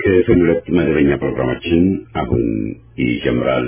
ክፍል ሁለት መደበኛ ፕሮግራማችን አሁን ይጀምራል።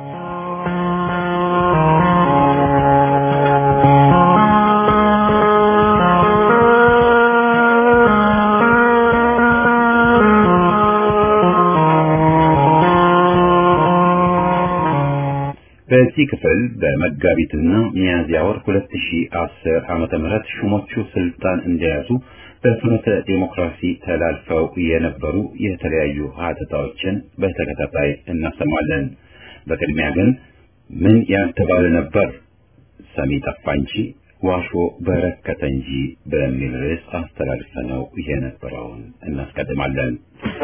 በዚህ ክፍል በመጋቢትና ሚያዝያ ወር 2010 ዓመተ ምህረት ሹሞቹ ስልጣን እንደያዙ በፍኖተ ዴሞክራሲ ተላልፈው የነበሩ የተለያዩ ሀተታዎችን በተከታታይ እናሰማለን። በቅድሚያ ግን ምን ያልተባለ ነበር ሰሚ ጠፋ እንጂ ዋሾ በረከተ እንጂ በሚል ርዕስ አስተላልፈነው የነበረውን እናስቀድማለን።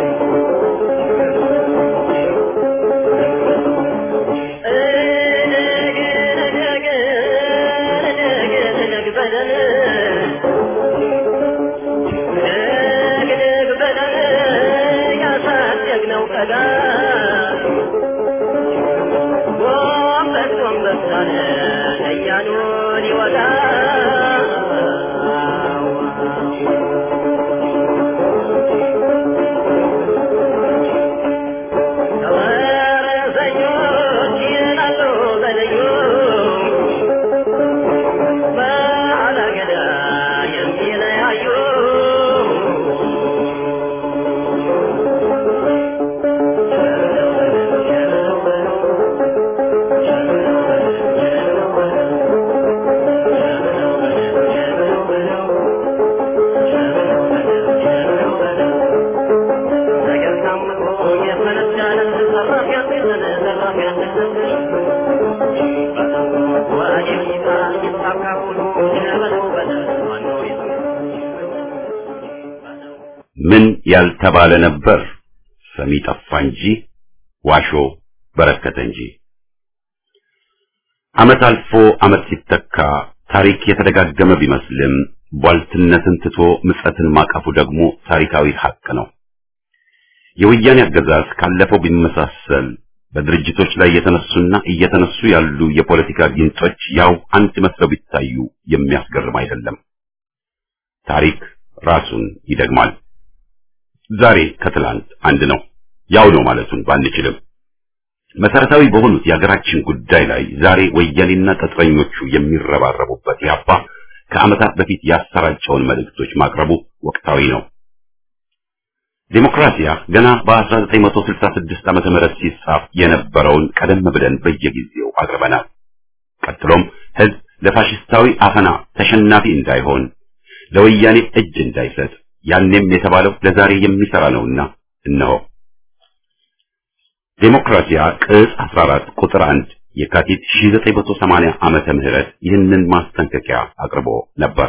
ምን ያልተባለ ነበር ሰሚ ጠፋ እንጂ ዋሾ በረከተ እንጂ። ዓመት አልፎ ዓመት ሲተካ ታሪክ የተደጋገመ ቢመስልም ቧልትነትን ትቶ ምጸትን ማቀፉ ደግሞ ታሪካዊ ሀቅ ነው። የወያኔ አገዛዝ ካለፈው ቢመሳሰል በድርጅቶች ላይ የተነሱና እየተነሱ ያሉ የፖለቲካ ጊንጦች ያው አንድ መስለው ቢታዩ የሚያስገርም አይደለም። ታሪክ ራሱን ይደግማል። ዛሬ ከትላንት አንድ ነው። ያው ነው ማለቱን ባንችልም መሰረታዊ በሆኑት የሀገራችን ጉዳይ ላይ ዛሬ ወያኔና ቅጥረኞቹ የሚረባረቡበት ያባ ከዓመታት በፊት ያሰራጨውን መልእክቶች ማቅረቡ ወቅታዊ ነው። ዴሞክራሲያ ገና በ1966 ዓመተ ምህረት ሲጻፍ የነበረውን ቀደም ብለን በየጊዜው አቅርበናል። ቀጥሎም ህዝብ ለፋሽስታዊ አፈና ተሸናፊ እንዳይሆን ለወያኔ እጅ እንዳይሰጥ ያኔም የተባለው ለዛሬ የሚሰራ ነውና እነሆ ዴሞክራሲያ ቅጽ 14 ቁጥር 1 የካቲት 1980 ዓመተ ምህረት ይህንን ማስጠንቀቂያ አቅርቦ ነበር።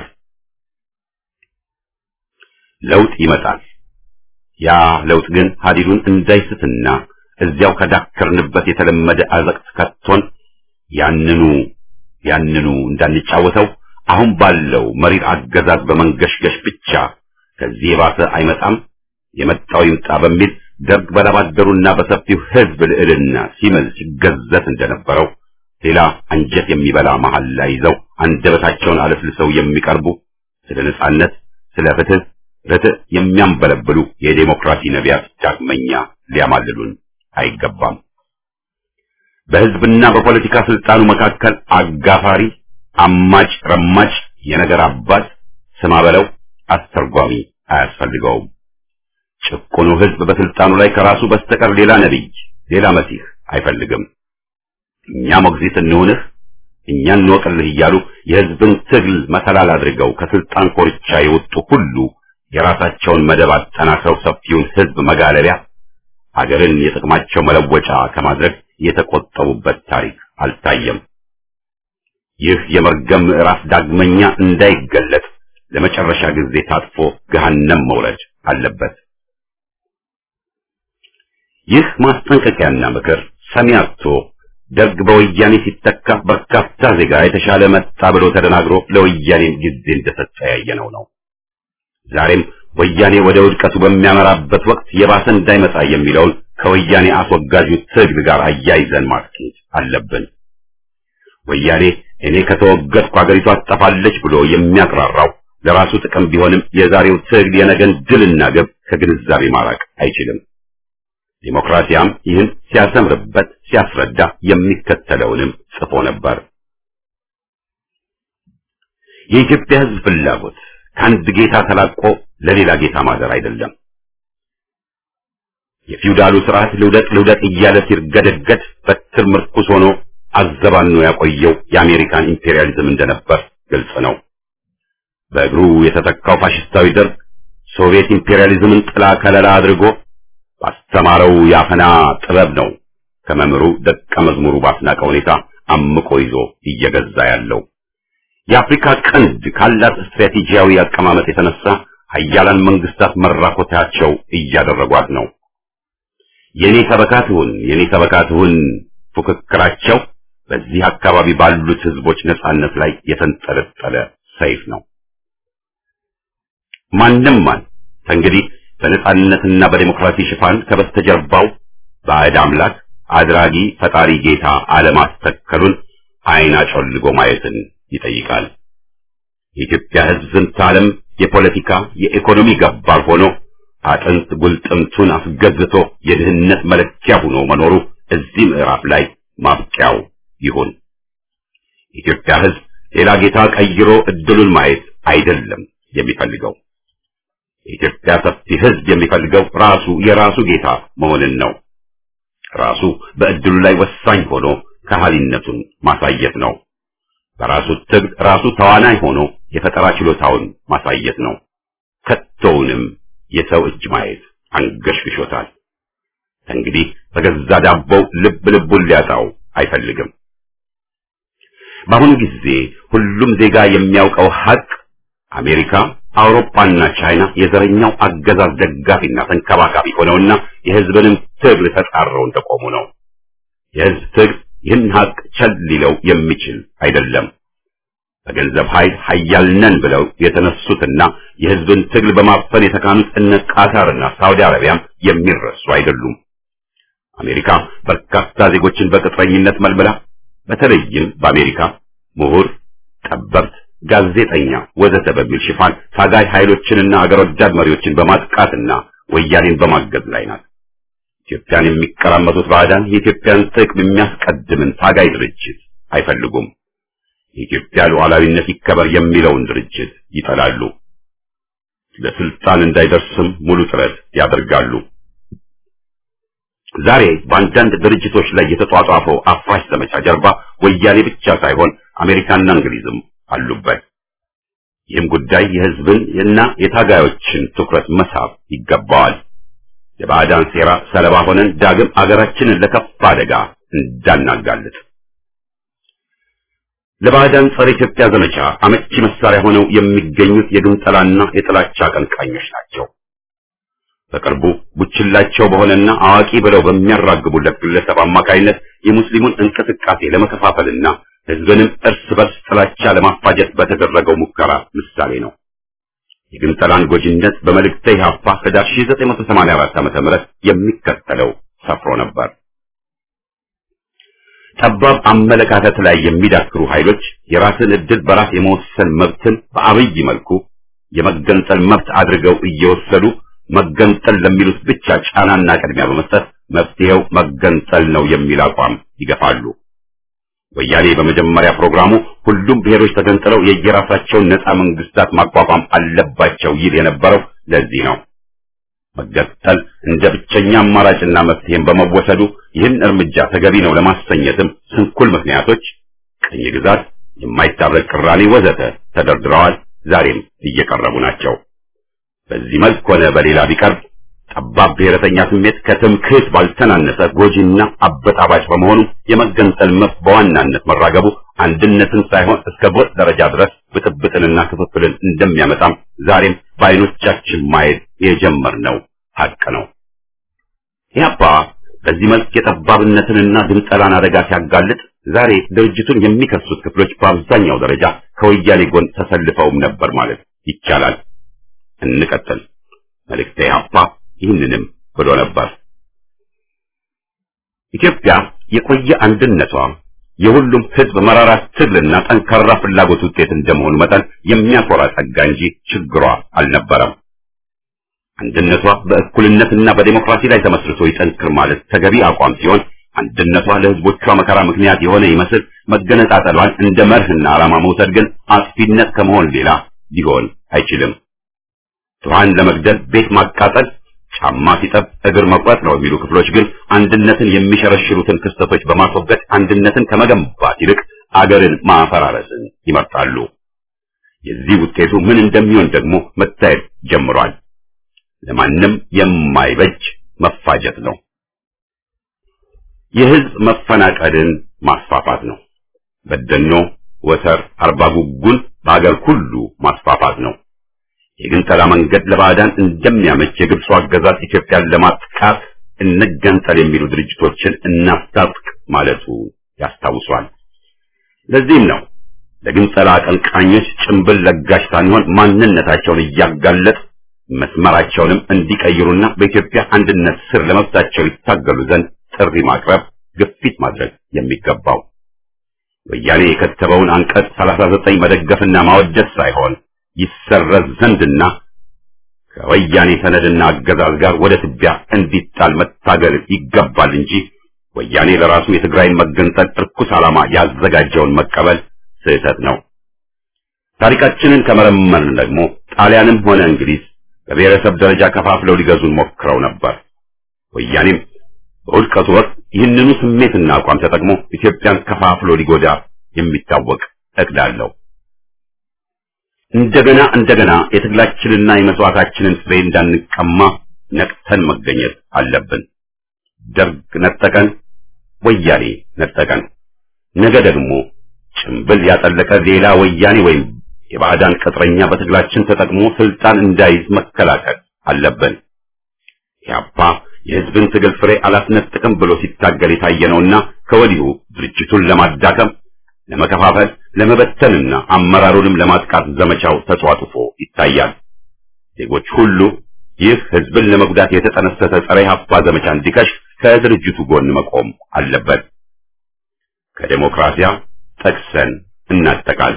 ለውጥ ይመጣል። ያ ለውጥ ግን ሀዲዱን እንዳይስትና እዚያው ከዳከርንበት የተለመደ አዘቅት ከቶን ያንኑ ያንኑ እንዳንጫወተው አሁን ባለው መሪር አገዛዝ በመንገሽገሽ ብቻ ከዚህ የባሰ አይመጣም፣ የመጣው ይምጣ በሚል ደርግ በላባደሩና በሰፊው ህዝብ ልዕልና ሲምል ሲገዘት እንደነበረው ሌላ አንጀት የሚበላ መሐላ ይዘው አንደበታቸውን አለስልሰው የሚቀርቡ ስለ ነጻነት፣ ስለ ፍትህ፣ ርትዕ የሚያንበለብሉ የዴሞክራሲ ነቢያት ዳግመኛ ሊያማልሉን አይገባም። በህዝብና በፖለቲካ ስልጣኑ መካከል አጋፋሪ፣ አማጭ፣ ረማጭ፣ የነገር አባት ስማ በለው አስተርጓሚ አያስፈልገውም። ጭቁኑ ህዝብ በስልጣኑ ላይ ከራሱ በስተቀር ሌላ ነቢይ፣ ሌላ መሲህ አይፈልግም። እኛ ሞግዚት እንሁንህ፣ እኛ እንወቅልህ እያሉ የህዝብን ትግል መሰላል አድርገው ከስልጣን ኮርቻ የወጡ ሁሉ የራሳቸውን መደብ አጠናክረው ሰፊውን ህዝብ መጋለቢያ አገርን የጥቅማቸው መለወጫ ከማድረግ የተቆጠቡበት ታሪክ አልታየም። ይህ የመርገም ምዕራፍ ዳግመኛ እንዳይገለጥ ለመጨረሻ ጊዜ ታጥፎ ገሃነም መውረድ አለበት። ይህ ማስጠንቀቂያና ምክር ሰሚ አጥቶ ደርግ በወያኔ ሲተካ በርካታ ዜጋ የተሻለ መጣ ብሎ ተደናግሮ ለወያኔም ጊዜ እንደሰጠ ያየነው ነው። ዛሬም ወያኔ ወደ ውድቀቱ በሚያመራበት ወቅት የባሰ እንዳይመጣ የሚለውን ከወያኔ አስወጋጁ ትግል ጋር አያይዘን ማስኬድ አለብን። ወያኔ እኔ ከተወገድኩ አገሪቷ ትጠፋለች ብሎ የሚያቅራራው ለራሱ ጥቅም ቢሆንም የዛሬው ትግል የነገን ድልና ግብ ከግንዛቤ ማራቅ አይችልም። ዲሞክራሲያም ይህን ሲያሰምርበት ሲያስረዳ የሚከተለውንም ጽፎ ነበር። የኢትዮጵያ ሕዝብ ፍላጎት ከአንድ ጌታ ተላቆ ለሌላ ጌታ ማደር አይደለም። የፊውዳሉ ስርዓት ልውደቅ ልውደቅ እያለ ሲርገደገድ በትር ምርኩስ ሆኖ አዘባኖ ያቆየው የአሜሪካን ኢምፔሪያሊዝም እንደነበር ግልጽ ነው። በእግሩ የተተካው ፋሽስታዊ ደርግ ሶቪየት ኢምፔሪያሊዝምን ጥላ ከለላ አድርጎ ባስተማረው የአፈና ጥበብ ነው ከመምህሩ ደቀ መዝሙሩ ባስናቀ ሁኔታ አምቆ ይዞ እየገዛ ያለው። የአፍሪካ ቀንድ ካላት ስትራቴጂያዊ አቀማመጥ የተነሳ ሀያላን መንግስታት መራኮታቸው እያደረጓት ነው። የኔ ሰበካትሁን የኔ ሰበካትሁን ፉክክራቸው በዚህ አካባቢ ባሉት ህዝቦች ነጻነት ላይ የተንጠለጠለ ሰይፍ ነው። ማንም ማን ከእንግዲህ በነጻነትና በዴሞክራሲ ሽፋን ከበስተጀርባው ባዕድ አምላክ አድራጊ ፈጣሪ ጌታ አለማስተከሉን አይን አጮልጎ ማየትን ይጠይቃል። የኢትዮጵያ ህዝብ ዝንተ ዓለም የፖለቲካ የኢኮኖሚ ገባር ሆኖ አጥንት ጉልጥምቱን አስገዝቶ የድህነት መለኪያ ሆኖ መኖሩ እዚህ ምዕራፍ ላይ ማብቂያው ይሁን። የኢትዮጵያ ህዝብ ሌላ ጌታ ቀይሮ እድሉን ማየት አይደለም የሚፈልገው። የኢትዮጵያ ሰፊ ህዝብ የሚፈልገው ራሱ የራሱ ጌታ መሆንን ነው። ራሱ በእድሉ ላይ ወሳኝ ሆኖ ከሃሊነቱን ማሳየት ነው። በራሱ ትግል ራሱ ተዋናይ ሆኖ የፈጠራ ችሎታውን ማሳየት ነው። ከቶውንም የሰው እጅ ማየት አንገሽግሾታል። እንግዲህ በገዛ ዳቦው ልብ ልቡን ሊያጣው አይፈልግም። በአሁኑ ጊዜ ሁሉም ዜጋ የሚያውቀው ሀቅ አሜሪካ፣ አውሮፓና ቻይና የዘረኛው አገዛዝ ደጋፊና ተንከባካቢ ሆነውና የህዝብንም ትግል ተጻረው እንደቆሙ ነው። የህዝብ ትግል ይህን ሀቅ ቸል ሊለው የሚችል አይደለም። በገንዘብ ኃይል ኃያል ነን ብለው የተነሱትና የህዝብን ትግል በማፈን የተካኑት እነ ቃታርና ሳውዲ አረቢያም የሚረሱ አይደሉም። አሜሪካ በርካታ ዜጎችን በቅጥረኝነት መልምላ በተለይም በአሜሪካ ምሁር፣ ጠበብት፣ ጋዜጠኛ ወዘተ በሚል ሽፋን ታጋይ ኃይሎችንና አገር ወዳድ መሪዎችን በማጥቃትና ወያኔን በማገዝ ላይ ናት። ኢትዮጵያን የሚቀራመቱት ባዕዳን የኢትዮጵያን ጥቅም የሚያስቀድምን ታጋይ ድርጅት አይፈልጉም። የኢትዮጵያ ሉዓላዊነት ይከበር የሚለውን ድርጅት ይጠላሉ። ለስልጣን እንዳይደርስም ሙሉ ጥረት ያደርጋሉ። ዛሬ በአንዳንድ ድርጅቶች ላይ የተጧጧፈው አፍራሽ ዘመቻ ጀርባ ወያኔ ብቻ ሳይሆን አሜሪካና እንግሊዝም አሉበት። ይህም ጉዳይ የህዝብን እና የታጋዮችን ትኩረት መሳብ ይገባዋል። የባዕዳን ሴራ ሰለባ ሆነን ዳግም አገራችንን ለከፋ አደጋ እንዳናጋልጥ ለባዕዳን ጸረ ኢትዮጵያ ዘመቻ አመቺ መሳሪያ ሆነው የሚገኙት የግንጠላና የጥላቻ አቀንቃኞች ናቸው። በቅርቡ ቡችላቸው በሆነና አዋቂ ብለው በሚያራግቡለት ግለሰብ አማካይነት የሙስሊሙን እንቅስቃሴ ለመከፋፈልና ህዝብንም እርስ በርስ ጥላቻ ለማፋጀት በተደረገው ሙከራ ምሳሌ ነው። የግንጠላን ጎጂነት በመልእክተ ኢሕአፓ ህዳር 1984 ዓ.ም የሚከተለው ሰፍሮ ነበር። ጠባብ አመለካከት ላይ የሚዳክሩ ኃይሎች የራስን ዕድል በራስ የመወሰን መብትን በአብይ መልኩ የመገንጠል መብት አድርገው እየወሰዱ መገንጠል ለሚሉት ብቻ ጫናና ቅድሚያ በመስጠት መፍትሄው መገንጠል ነው የሚል አቋም ይገፋሉ። ወያኔ በመጀመሪያ ፕሮግራሙ ሁሉም ብሔሮች ተገንጥለው የየራሳቸውን ነፃ መንግስታት ማቋቋም አለባቸው ይል የነበረው ለዚህ ነው። መገንጠል እንደ ብቸኛ አማራጭና መፍትሄም በመወሰዱ ይህን እርምጃ ተገቢ ነው ለማሰኘትም ስንኩል ምክንያቶች፣ ቅኝ ግዛት፣ የማይታረቅ ቅራኔ ወዘተ ተደርድረዋል። ዛሬም እየቀረቡ ናቸው። በዚህ መልክ ሆነ በሌላ ቢቀርብ ጠባብ ብሔረተኛ ስሜት ከትምክህት ባልተናነሰ ጎጂና አበጣባጭ በመሆኑ የመገንጠል መብት በዋናነት መራገቡ አንድነትን ሳይሆን እስከ ጎጥ ደረጃ ድረስ ብጥብጥንና ክፍፍልን እንደሚያመጣም ዛሬም በዓይኖቻችን ማየት የጀመርነው ሀቅ ነው። ኢህአፓ በዚህ መልክ የጠባብነትንና ግንጠላን አደጋ ሲያጋልጥ ዛሬ ድርጅቱን የሚከሱት ክፍሎች በአብዛኛው ደረጃ ከወያኔ ጎን ተሰልፈውም ነበር ማለት ይቻላል። እንቀጥል። መልእክተ ኢህአፓ ይህንንም ብሎ ነበር። ኢትዮጵያ የቆየ አንድነቷ የሁሉም ህዝብ መራራ ትግልና ጠንካራ ፍላጎት ውጤት እንደመሆኑ መጠን የሚያኮራ ጸጋ እንጂ ችግሯ አልነበረም። አንድነቷ በእኩልነትና በዴሞክራሲ ላይ ተመስርቶ ይጠንክር ማለት ተገቢ አቋም ሲሆን አንድነቷ ለህዝቦቿ መከራ ምክንያት የሆነ ይመስል መገነጣጠሏን እንደ መርህና ዓላማ መውሰድ ግን አጥፊነት ከመሆን ሌላ ሊሆን አይችልም። ድሃን ለመግደል ቤት ማቃጠል፣ ጫማ ሲጠብ እግር መቁረጥ ነው የሚሉ ክፍሎች ግን አንድነትን የሚሸረሽሩትን ክስተቶች በማስወገድ አንድነትን ከመገንባት ይልቅ አገርን ማፈራረስን ይመርጣሉ። የዚህ ውጤቱ ምን እንደሚሆን ደግሞ መታየት ጀምሯል። ለማንም የማይበጅ መፋጀት ነው። የህዝብ መፈናቀልን ማስፋፋት ነው። በደኖ፣ ወተር፣ አርባ ጉጉን በአገር ሁሉ ማስፋፋት ነው። የግንጠላ መንገድ ለባዕዳን እንደሚያመች የግብፁ አገዛዝ ኢትዮጵያን ለማጥቃት እንገንጠል የሚሉ ድርጅቶችን እናስታጥቅ ማለቱ ያስታውሷል። ለዚህም ነው ለግንጠላ አቀንቃኞች ጭንብል ለጋሽ ሳንሆን ማንነታቸውን እያጋለጥ መስመራቸውንም እንዲቀይሩና በኢትዮጵያ አንድነት ስር ለመብታቸው ይታገሉ ዘንድ ጥሪ ማቅረብ፣ ግፊት ማድረግ የሚገባው ወያኔ የከተበውን አንቀጽ 39 መደገፍና ማወደስ ሳይሆን ይሰረዝ ዘንድና ከወያኔ ሰነድና አገዛዝ ጋር ወደ ትቢያ እንዲጣል መታገል ይገባል እንጂ ወያኔ ለራሱ የትግራይን መገንጠል እርኩስ ዓላማ ያዘጋጀውን መቀበል ስህተት ነው። ታሪካችንን ከመረመርን ደግሞ ጣሊያንም ሆነ እንግሊዝ በብሔረሰብ ደረጃ ከፋፍለው ሊገዙን ሞክረው ነበር። ወያኔም በውድቀቱ ወቅት ይህንኑ ስሜትና አቋም ተጠቅሞ ኢትዮጵያን ከፋፍሎ ሊጎዳ የሚታወቅ እቅድ አለው። እንደገና እንደገና የትግላችንና የመስዋዕታችንን ፍሬ እንዳንቀማ ነቅተን መገኘት አለብን። ደርግ ነጠቀን፣ ወያኔ ነጠቀን። ነገ ደግሞ ጭምብል ያጠለቀ ሌላ ወያኔ ወይም የባዕዳን ቅጥረኛ በትግላችን ተጠቅሞ ስልጣን እንዳይዝ መከላከል አለብን። ያፓ የህዝብን ትግል ፍሬ አላስነጥቅም ብሎ ሲታገል የታየ ነውና ከወዲሁ ድርጅቱን ለማዳከም፣ ለመከፋፈል፣ ለመበተንና አመራሩንም ለማጥቃት ዘመቻው ተጧጡፎ ይታያል። ዜጎች ሁሉ ይህ ህዝብን ለመጉዳት የተጠነሰሰ ጸረ ኢህአፓ ዘመቻ እንዲከሽፍ ከድርጅቱ ጎን መቆም አለበት። ከዴሞክራሲያ ጠቅሰን እናጠቃል።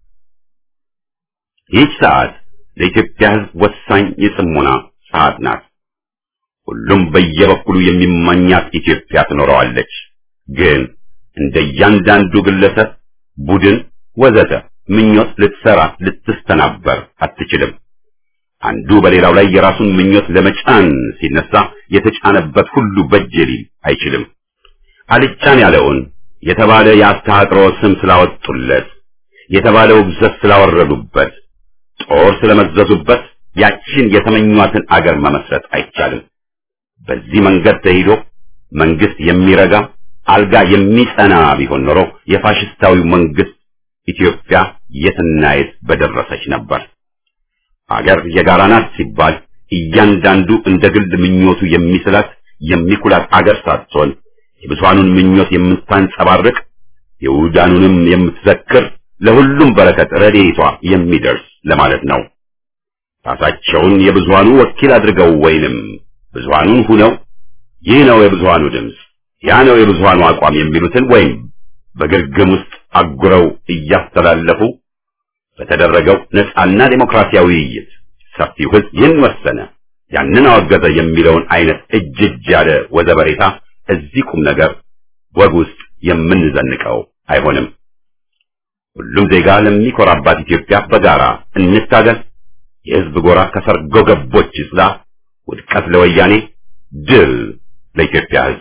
ይህች ሰዓት ለኢትዮጵያ ህዝብ ወሳኝ የጽሞና ሰዓት ናት። ሁሉም በየበኩሉ የሚመኛት ኢትዮጵያ ትኖረዋለች። ግን እንደ እያንዳንዱ ግለሰብ፣ ቡድን፣ ወዘተ ምኞት ልትሰራ ልትስተናበር አትችልም። አንዱ በሌላው ላይ የራሱን ምኞት ለመጫን ሲነሳ የተጫነበት ሁሉ በጅ ሊል አይችልም። አልጫን ያለውን የተባለ የአስተሃጥሮ ስም ስላወጡለት፣ የተባለ ውግዘት ስላወረዱበት፣ ጦር ስለመዘዙበት ያችን የተመኟትን አገር መመስረት አይቻልም። በዚህ መንገድ ተሂዶ መንግስት የሚረጋ አልጋ የሚጸና ቢሆን ኖሮ የፋሽስታዊው መንግስት ኢትዮጵያ የትና የት በደረሰች ነበር። አገር የጋራ ናት ሲባል እያንዳንዱ እንደ ግል ምኞቱ የሚስላት የሚኩላት አገር ሳትሆን የብዙሃኑን ምኞት የምታንጸባርቅ የውዳኑንም የምትዘክር ለሁሉም በረከት ረድኤቷ የሚደርስ ለማለት ነው። ራሳቸውን የብዙሃኑ ወኪል አድርገው ወይንም ብዙሃኑን ሁነው ይህ ነው የብዙሃኑ ድምፅ፣ ያ ነው የብዙሃኑ አቋም የሚሉትን ወይም በግርግም ውስጥ አጉረው እያስተላለፉ በተደረገው ነፃና ዴሞክራሲያዊ ውይይት ሰፊው ህዝብ ይህን ወሰነ፣ ያንን አወገዘ የሚለውን አይነት እጅ እጅ ያለ ወዘበሬታ እዚህ ቁም ነገር ወግ ውስጥ የምንዘንቀው አይሆንም። ሁሉም ዜጋ ለሚኮራባት ኢትዮጵያ በጋራ እንታገል። የህዝብ ጎራ ከሰርጎ ገቦች ይጽዳ። ውድቀት ለወያኔ፣ ድል ለኢትዮጵያ ህዝብ።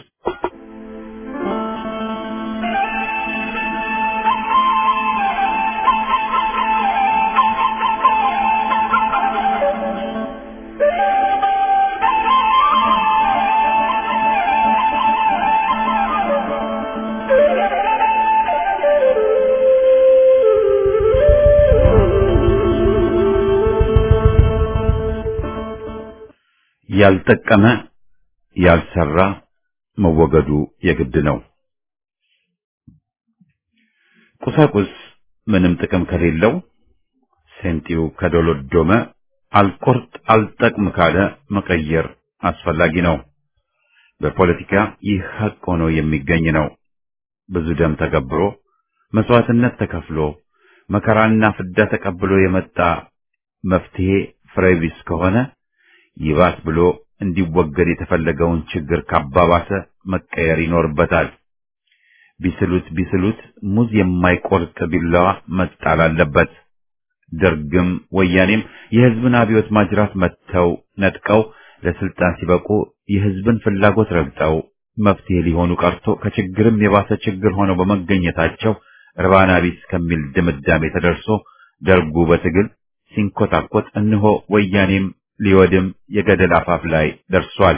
ያልጠቀመ ያልሰራ መወገዱ የግድ ነው። ቁሳቁስ ምንም ጥቅም ከሌለው ሴንጢው ከዶሎዶመ አልቆርጥ አልጠቅም ካለ መቀየር አስፈላጊ ነው። በፖለቲካ ይህ ሀቅ ሆኖ የሚገኝ ነው። ብዙ ደም ተገብሮ መስዋዕትነት ተከፍሎ መከራና ፍዳ ተቀብሎ የመጣ መፍትሄ ፍሬ ቢስ ከሆነ ይባስ ብሎ እንዲወገድ የተፈለገውን ችግር ካባባሰ መቀየር ይኖርበታል። ቢስሉት ቢስሉት ሙዝ የማይቆርጥ ቢላዋ መጣል አለበት። ደርግም ወያኔም የህዝብን አብዮት ማጅራት መጥተው ነጥቀው ለስልጣን ሲበቁ የህዝብን ፍላጎት ረግጠው መፍትሄ ሊሆኑ ቀርቶ ከችግርም የባሰ ችግር ሆነው በመገኘታቸው ርባና ቢስ ከሚል ድምዳሜ ተደርሶ ደርጉ በትግል ሲንኮታኮት እነሆ ወያኔም ሊወድም የገደል አፋፍ ላይ ደርሷል።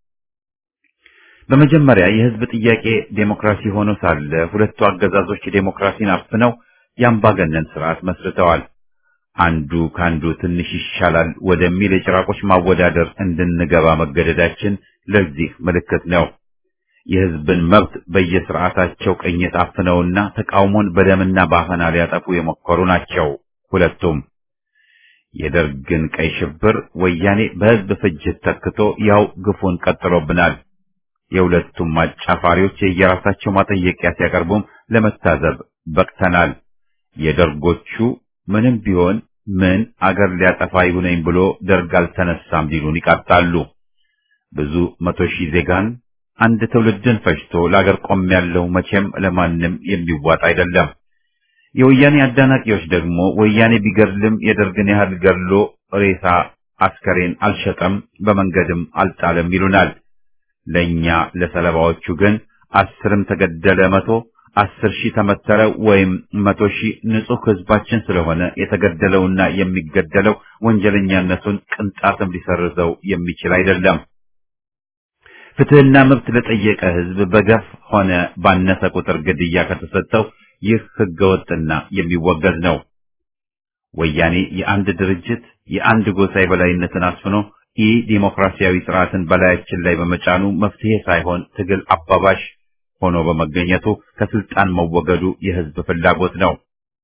በመጀመሪያ የህዝብ ጥያቄ ዴሞክራሲ ሆኖ ሳለ ሁለቱ አገዛዞች ዴሞክራሲን አፍነው የአምባገነን ስርዓት መስርተዋል። አንዱ ካንዱ ትንሽ ይሻላል ወደሚል የጭራቆች ማወዳደር እንድንገባ መገደዳችን ለዚህ ምልክት ነው። የህዝብን መብት በየስርዓታቸው ቅኝት አፍነውና ተቃውሞን በደምና በአፈና ሊያጠፉ የሞከሩ ናቸው ሁለቱም። የደርግን ቀይ ሽብር ወያኔ በህዝብ ፍጅት ተክቶ ያው ግፉን ቀጥሎብናል። የሁለቱም አጫፋሪዎች የየራሳቸው ማጠየቂያ ሲያቀርቡም ለመታዘብ በቅተናል። የደርጎቹ ምንም ቢሆን ምን አገር ሊያጠፋ ይሁነኝ ብሎ ደርግ አልተነሳም ሊሉን ይቃጣሉ። ብዙ መቶ ሺህ ዜጋን አንድ ትውልድን ፈጅቶ ለአገር ቆም ያለው መቼም ለማንም የሚዋጥ አይደለም። የወያኔ አዳናቂዎች ደግሞ ወያኔ ቢገድልም የደርግን ያህል ገድሎ ሬሳ አስከሬን አልሸጠም፣ በመንገድም አልጣለም ይሉናል። ለኛ ለሰለባዎቹ ግን አስርም ተገደለ መቶ አስር ሺህ ተመተረ ወይም መቶ ሺህ ንጹህ ህዝባችን ስለሆነ የተገደለውና የሚገደለው ወንጀለኛነቱን ቅንጣትም ሊሰርዘው የሚችል አይደለም። ፍትህና መብት ለጠየቀ ህዝብ በገፍ ሆነ ባነሰ ቁጥር ግድያ ከተሰጠው ይህ ህገወጥና የሚወገዝ ነው። ወያኔ የአንድ ድርጅት የአንድ ጎሳ የበላይነትን አስፍኖ ኢ ዲሞክራሲያዊ ስርዓትን በላያችን ላይ በመጫኑ መፍትሄ ሳይሆን ትግል አባባሽ ሆኖ በመገኘቱ ከስልጣን መወገዱ የህዝብ ፍላጎት ነው፣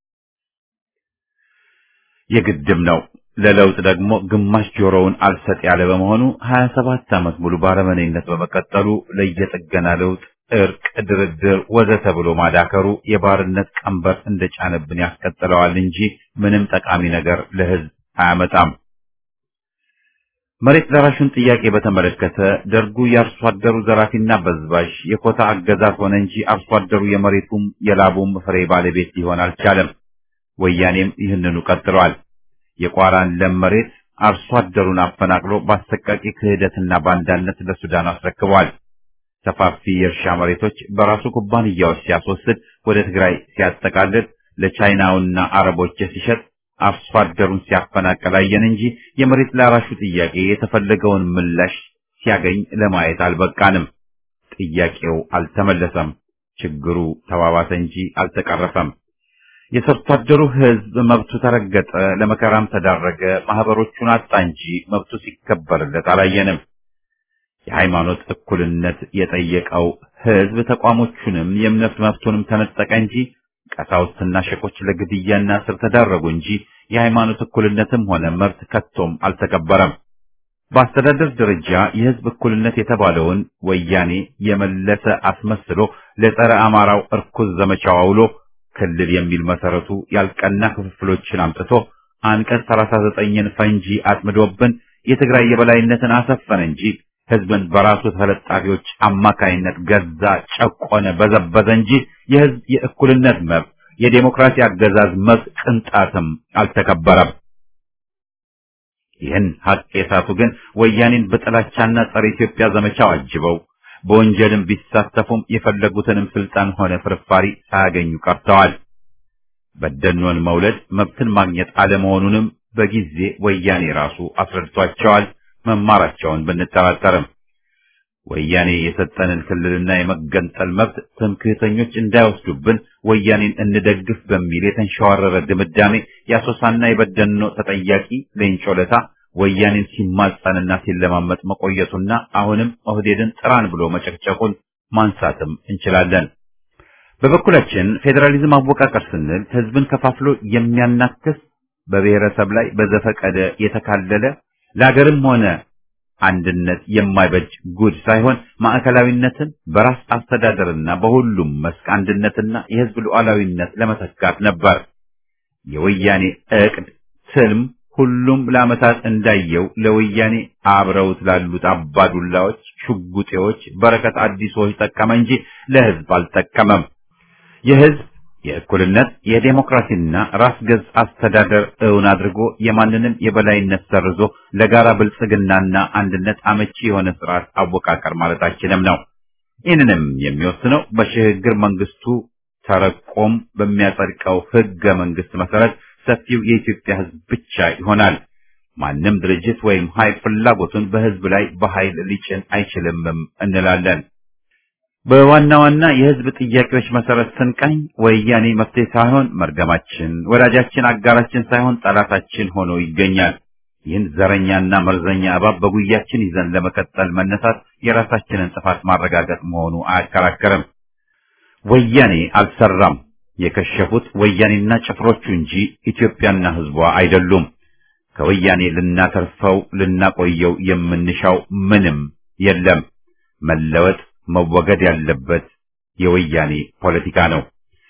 የግድም ነው። ለለውጥ ደግሞ ግማሽ ጆሮውን አልሰጥ ያለ በመሆኑ 27 ዓመት ሙሉ ባረመኔነት በመቀጠሉ ለየጥገና ለውጥ፣ እርቅ፣ ድርድር ወዘተ ብሎ ማዳከሩ የባርነት ቀንበር እንደጫነብን ያስቀጥለዋል እንጂ ምንም ጠቃሚ ነገር ለህዝብ አያመጣም። መሬት ዘራሹን ጥያቄ በተመለከተ ደርጉ የአርሶ አደሩ ዘራፊና በዝባዥ የኮታ አገዛዝ ሆነ እንጂ አርሶ አደሩ የመሬቱም የላቡም ፍሬ ባለቤት ሊሆን አልቻለም። ወያኔም ይህንኑ ቀጥሏል። የቋራን ለም መሬት አርሶ አደሩን አፈናቅሎ በአሰቃቂ ክህደትና ባንዳነት ለሱዳን አስረክቧል። ሰፋፊ የእርሻ መሬቶች በራሱ ኩባንያዎች ሲያስወስድ፣ ወደ ትግራይ ሲያጠቃልል፣ ለቻይናውና አረቦች ሲሸጥ አርሶ አደሩን ሲያፈናቅል አየን እንጂ የመሬት ላራሹ ጥያቄ የተፈለገውን ምላሽ ሲያገኝ ለማየት አልበቃንም። ጥያቄው አልተመለሰም። ችግሩ ተባባሰ እንጂ አልተቀረፈም። የሰርቶ አደሩ ሕዝብ መብቱ ተረገጠ፣ ለመከራም ተዳረገ፣ ማህበሮቹን አጣ እንጂ መብቱ ሲከበርለት አላየንም። የሃይማኖት እኩልነት የጠየቀው ሕዝብ ተቋሞቹንም የእምነት መብቱንም ተነጠቀ እንጂ ቀሳውስትና ሸቆች ለግድያና እስር ተዳረጉ እንጂ የሃይማኖት እኩልነትም ሆነ መብት ከቶም አልተከበረም። በአስተዳደር ደረጃ የህዝብ እኩልነት የተባለውን ወያኔ የመለሰ አስመስሎ ለጸረ አማራው እርኩስ ዘመቻው አውሎ ክልል የሚል መሰረቱ ያልቀና ክፍፍሎችን አምጥቶ አንቀጽ 39ን ፈንጂ አጥምዶብን የትግራይ የበላይነትን አሰፈነ እንጂ ህዝብን በራሱ ተለጣፊዎች አማካይነት ገዛ፣ ጨቆነ፣ በዘበዘ እንጂ የህዝብ የእኩልነት መብት የዴሞክራሲ አገዛዝ መብት ቅንጣትም አልተከበረም። ይህን ሀቅ የሳቱ ግን ወያኔን በጥላቻና ጸረ ኢትዮጵያ ዘመቻው አጅበው በወንጀልም ቢሳተፉም የፈለጉትንም ስልጣን ሆነ ፍርፋሪ ሳያገኙ ቀርተዋል። በደኖን መውለድ መብትን ማግኘት አለመሆኑንም በጊዜ ወያኔ ራሱ አስረድቷቸዋል። መማራቸውን ብንጠራጠርም ወያኔ የሰጠንን ክልልና የመገንጠል መብት ትምክህተኞች እንዳይወስዱብን ወያኔን እንደግፍ በሚል የተንሸዋረረ ድምዳሜ የአሶሳና የበደኖ ተጠያቂ ሌንጮ ለታ ወያኔን ሲማጸንና ሲለማመጥ መቆየቱና አሁንም ኦህዴድን ጥራን ብሎ መጨቅጨቁን ማንሳትም እንችላለን። በበኩላችን ፌዴራሊዝም አወቃቀር ስንል ህዝብን ከፋፍሎ የሚያናክስ በብሔረሰብ ላይ በዘፈቀደ የተካለለ ለሀገርም ሆነ አንድነት የማይበጅ ጉድ ሳይሆን ማዕከላዊነትን በራስ አስተዳደርና በሁሉም መስክ አንድነትና የህዝብ ሉዓላዊነት ለመተካት ነበር። የወያኔ እቅድ ትልም ሁሉም ለዓመታት እንዳየው ለወያኔ አብረውት ላሉት አባዱላዎች፣ ሽጉጤዎች፣ በረከት አዲሶች ጠቀመ እንጂ ለህዝብ አልጠቀመም። የህዝብ የእኩልነት የዴሞክራሲና ራስ ገዝ አስተዳደር እውን አድርጎ የማንንም የበላይነት ሰርዞ ለጋራ ብልጽግናና አንድነት አመቺ የሆነ ስርዓት አወቃቀር ማለታችንም ነው። ይህንንም የሚወስነው በሽግግር መንግስቱ ተረቆም በሚያጸድቀው ህገ መንግስት መሰረት ሰፊው የኢትዮጵያ ህዝብ ብቻ ይሆናል። ማንም ድርጅት ወይም ኃይል ፍላጎቱን በህዝብ ላይ በኃይል ሊጭን አይችልምም እንላለን። በዋና ዋና የህዝብ ጥያቄዎች መሰረት ስንቃኝ ወያኔ መፍትሄ ሳይሆን መርገማችን፣ ወዳጃችን፣ አጋራችን ሳይሆን ጠላታችን ሆኖ ይገኛል። ይህን ዘረኛና መርዘኛ እባብ በጉያችን ይዘን ለመቀጠል መነሳት የራሳችንን ጥፋት ማረጋገጥ መሆኑ አያከራከርም። ወያኔ አልሰራም። የከሸፉት ወያኔና ጭፍሮቹ እንጂ ኢትዮጵያና ህዝቧ አይደሉም። ከወያኔ ልናተርፈው ልናቆየው የምንሻው ምንም የለም። መለወጥ መወገድ ያለበት የወያኔ ፖለቲካ ነው።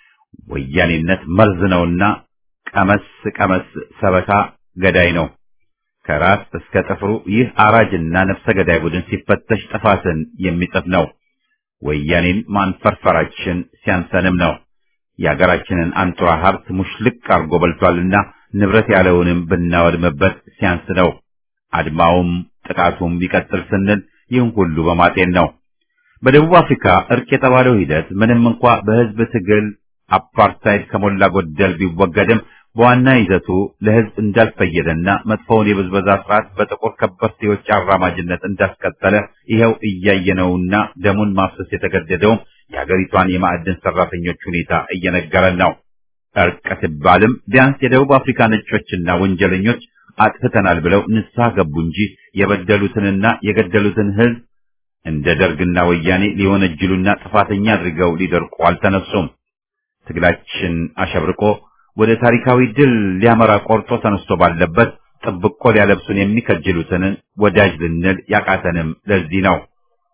ወያኔነት መርዝ ነውና ቀመስ ቀመስ ሰበካ ገዳይ ነው። ከራስ እስከ ጥፍሩ ይህ አራጅና ነፍሰ ገዳይ ቡድን ሲፈተሽ ጥፋትን የሚጽፍ ነው። ወያኔን ማንፈርፈራችን ሲያንሰንም ነው። የሀገራችንን አንጡራ ሀብት ሙሽልቅ አርጎ በልቷልና ንብረት ያለውንም ብናወድምበት ሲያንስ ነው። አድማውም ጥቃቱም ቢቀጥል ስንል ይህን ሁሉ በማጤን ነው። በደቡብ አፍሪካ እርቅ የተባለው ሂደት ምንም እንኳ በህዝብ ትግል አፓርታይድ ከሞላ ጎደል ቢወገድም በዋና ይዘቱ ለህዝብ እንዳልፈየደና መጥፎውን የብዝበዛ ስርዓት በጥቁር ከበርቴዎች አራማጅነት እንዳስቀጠለ ይኸው እያየነውና ደሙን ማፍሰስ የተገደደውም የሀገሪቷን የማዕድን ሰራተኞች ሁኔታ እየነገረን ነው። እርቅ ሲባልም ቢያንስ የደቡብ አፍሪካ ነጮችና ወንጀለኞች አጥፍተናል ብለው ንስሐ ገቡ እንጂ የበደሉትንና የገደሉትን ህዝብ እንደ ደርግና ወያኔ ሊወነጅሉና ጥፋተኛ አድርገው ሊደርቁ አልተነሱም። ትግላችን አሸብርቆ ወደ ታሪካዊ ድል ሊያመራ ቆርጦ ተነስቶ ባለበት ጥብቆ ሊያለብሱን የሚከጅሉትን ወዳጅ ልንል ያቃተንም ለዚህ ነው።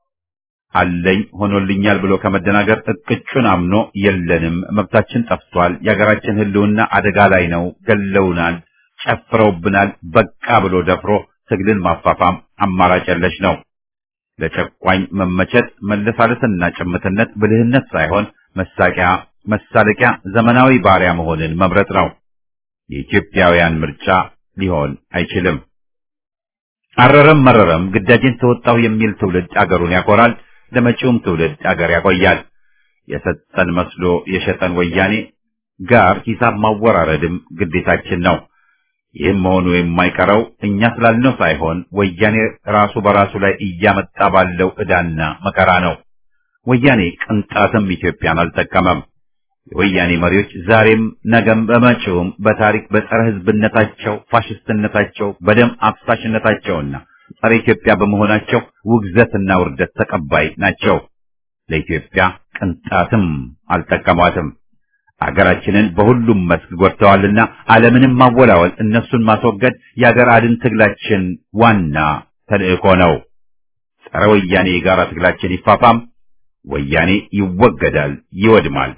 አለኝ ሆኖልኛል ብሎ ከመደናገር እቅጩን አምኖ የለንም፣ መብታችን ጠፍቷል፣ የሀገራችን ህልውና አደጋ ላይ ነው፣ ገለውናል፣ ጨፍረውብናል፣ በቃ ብሎ ደፍሮ ትግልን ማፋፋም አማራጭ የለሽ ነው። ለጨቋኝ መመቸት መለሳለስና ጭምትነት ብልህነት ሳይሆን መሳቂያ መሳለቂያ ዘመናዊ ባሪያ መሆንን መምረጥ ነው። የኢትዮጵያውያን ምርጫ ሊሆን አይችልም። አረረም መረረም ግዳጅን ተወጣው የሚል ትውልድ አገሩን ያኮራል፣ ለመጪውም ትውልድ አገር ያቆያል። የሰጠን መስሎ የሸጠን ወያኔ ጋር ሂሳብ ማወራረድም ግዴታችን ነው። ይህም መሆኑ የማይቀረው እኛ ስላልነው ሳይሆን ወያኔ ራሱ በራሱ ላይ እያመጣ ባለው ዕዳና መከራ ነው። ወያኔ ቅንጣትም ኢትዮጵያን አልጠቀመም። የወያኔ መሪዎች ዛሬም ነገም በመጪውም በታሪክ በጸረ ሕዝብነታቸው፣ ፋሽስትነታቸው፣ በደም አፍሳሽነታቸውና ጸረ ኢትዮጵያ በመሆናቸው ውግዘትና ውርደት ተቀባይ ናቸው። ለኢትዮጵያ ቅንጣትም አልጠቀሟትም። አገራችንን በሁሉም መስክ ጎድተዋልና ዓለምንም ማወላወል እነሱን ማስወገድ የአገር አድን ትግላችን ዋና ተልእኮ ነው። ጸረ ወያኔ የጋራ ትግላችን ይፋፋም፣ ወያኔ ይወገዳል፣ ይወድማል።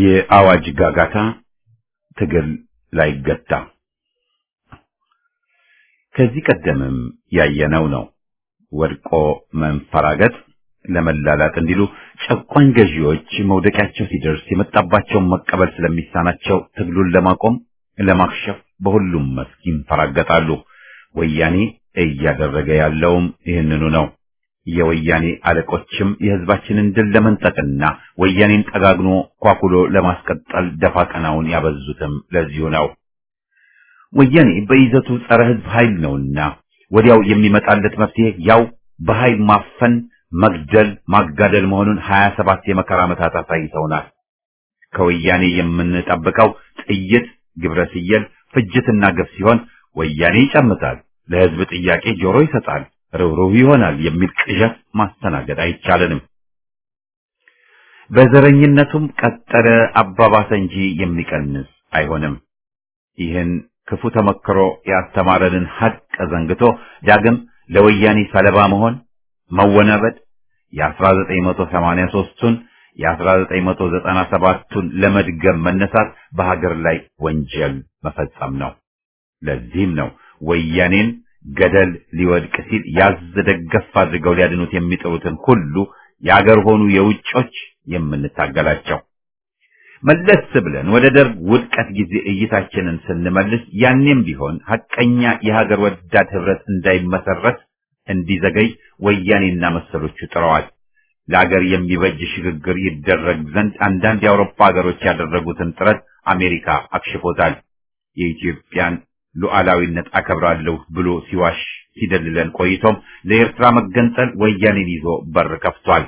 የአዋጅ ጋጋታ ትግል ላይገታ ከዚህ ቀደምም ያየነው ነው። ወድቆ መንፈራገጥ ለመላላጥ እንዲሉ ጨቋኝ ገዢዎች መውደቂያቸው ሲደርስ የመጣባቸውን መቀበል ስለሚሳናቸው ትግሉን ለማቆም ለማክሸፍ በሁሉም መስክ ይንፈራገጣሉ። ወያኔ እያደረገ ያለውም ይህንኑ ነው። የወያኔ አለቆችም የህዝባችንን ድል ለመንጠቅና ወያኔን ጠጋግኖ ኳኩሎ ለማስቀጠል ደፋ ቀናውን ያበዙትም ለዚሁ ነው። ወያኔ በይዘቱ ጸረ ህዝብ ኃይል ነውና ወዲያው የሚመጣለት መፍትሄ ያው በኃይል ማፈን፣ መግደል፣ ማጋደል መሆኑን ሀያ ሰባት የመከራ ዓመታት አሳይተውናል። ከወያኔ የምንጠብቀው ጥይት፣ ግብረ ስየል፣ ፍጅትና ግፍ ሲሆን ወያኔ ይጨምታል፣ ለህዝብ ጥያቄ ጆሮ ይሰጣል፣ ርኅሩህ ይሆናል የሚል ቅዠት ማስተናገድ አይቻለንም። በዘረኝነቱም ቀጠለ አባባሰ እንጂ የሚቀንስ አይሆንም። ይህን ክፉ ተመክሮ ያስተማረንን ሐቅ ዘንግቶ ዳግም ለወያኔ ሰለባ መሆን መወናበድ የ1983ቱን የ1997ቱን ለመድገም መነሳት በሀገር ላይ ወንጀል መፈጸም ነው። ለዚህም ነው ወያኔን ገደል ሊወድቅ ሲል ያዝ ደገፍ አድርገው ሊያድኑት የሚጥሩትን ሁሉ የአገር ሆኑ የውጮች የምንታገላቸው። መለስ ብለን ወደ ደርግ ውድቀት ጊዜ እይታችንን ስንመልስ ያኔም ቢሆን ሐቀኛ የሀገር ወዳድ ህብረት እንዳይመሰረት እንዲዘገይ ወያኔና መሰሎቹ ጥረዋል። ለአገር የሚበጅ ሽግግር ይደረግ ዘንድ አንዳንድ የአውሮፓ ሀገሮች ያደረጉትን ጥረት አሜሪካ አክሽፎታል። የኢትዮጵያን ሉዓላዊነት አከብራለሁ ብሎ ሲዋሽ ሲደልለን ቆይቶም ለኤርትራ መገንጠል ወያኔን ይዞ በር ከፍቷል።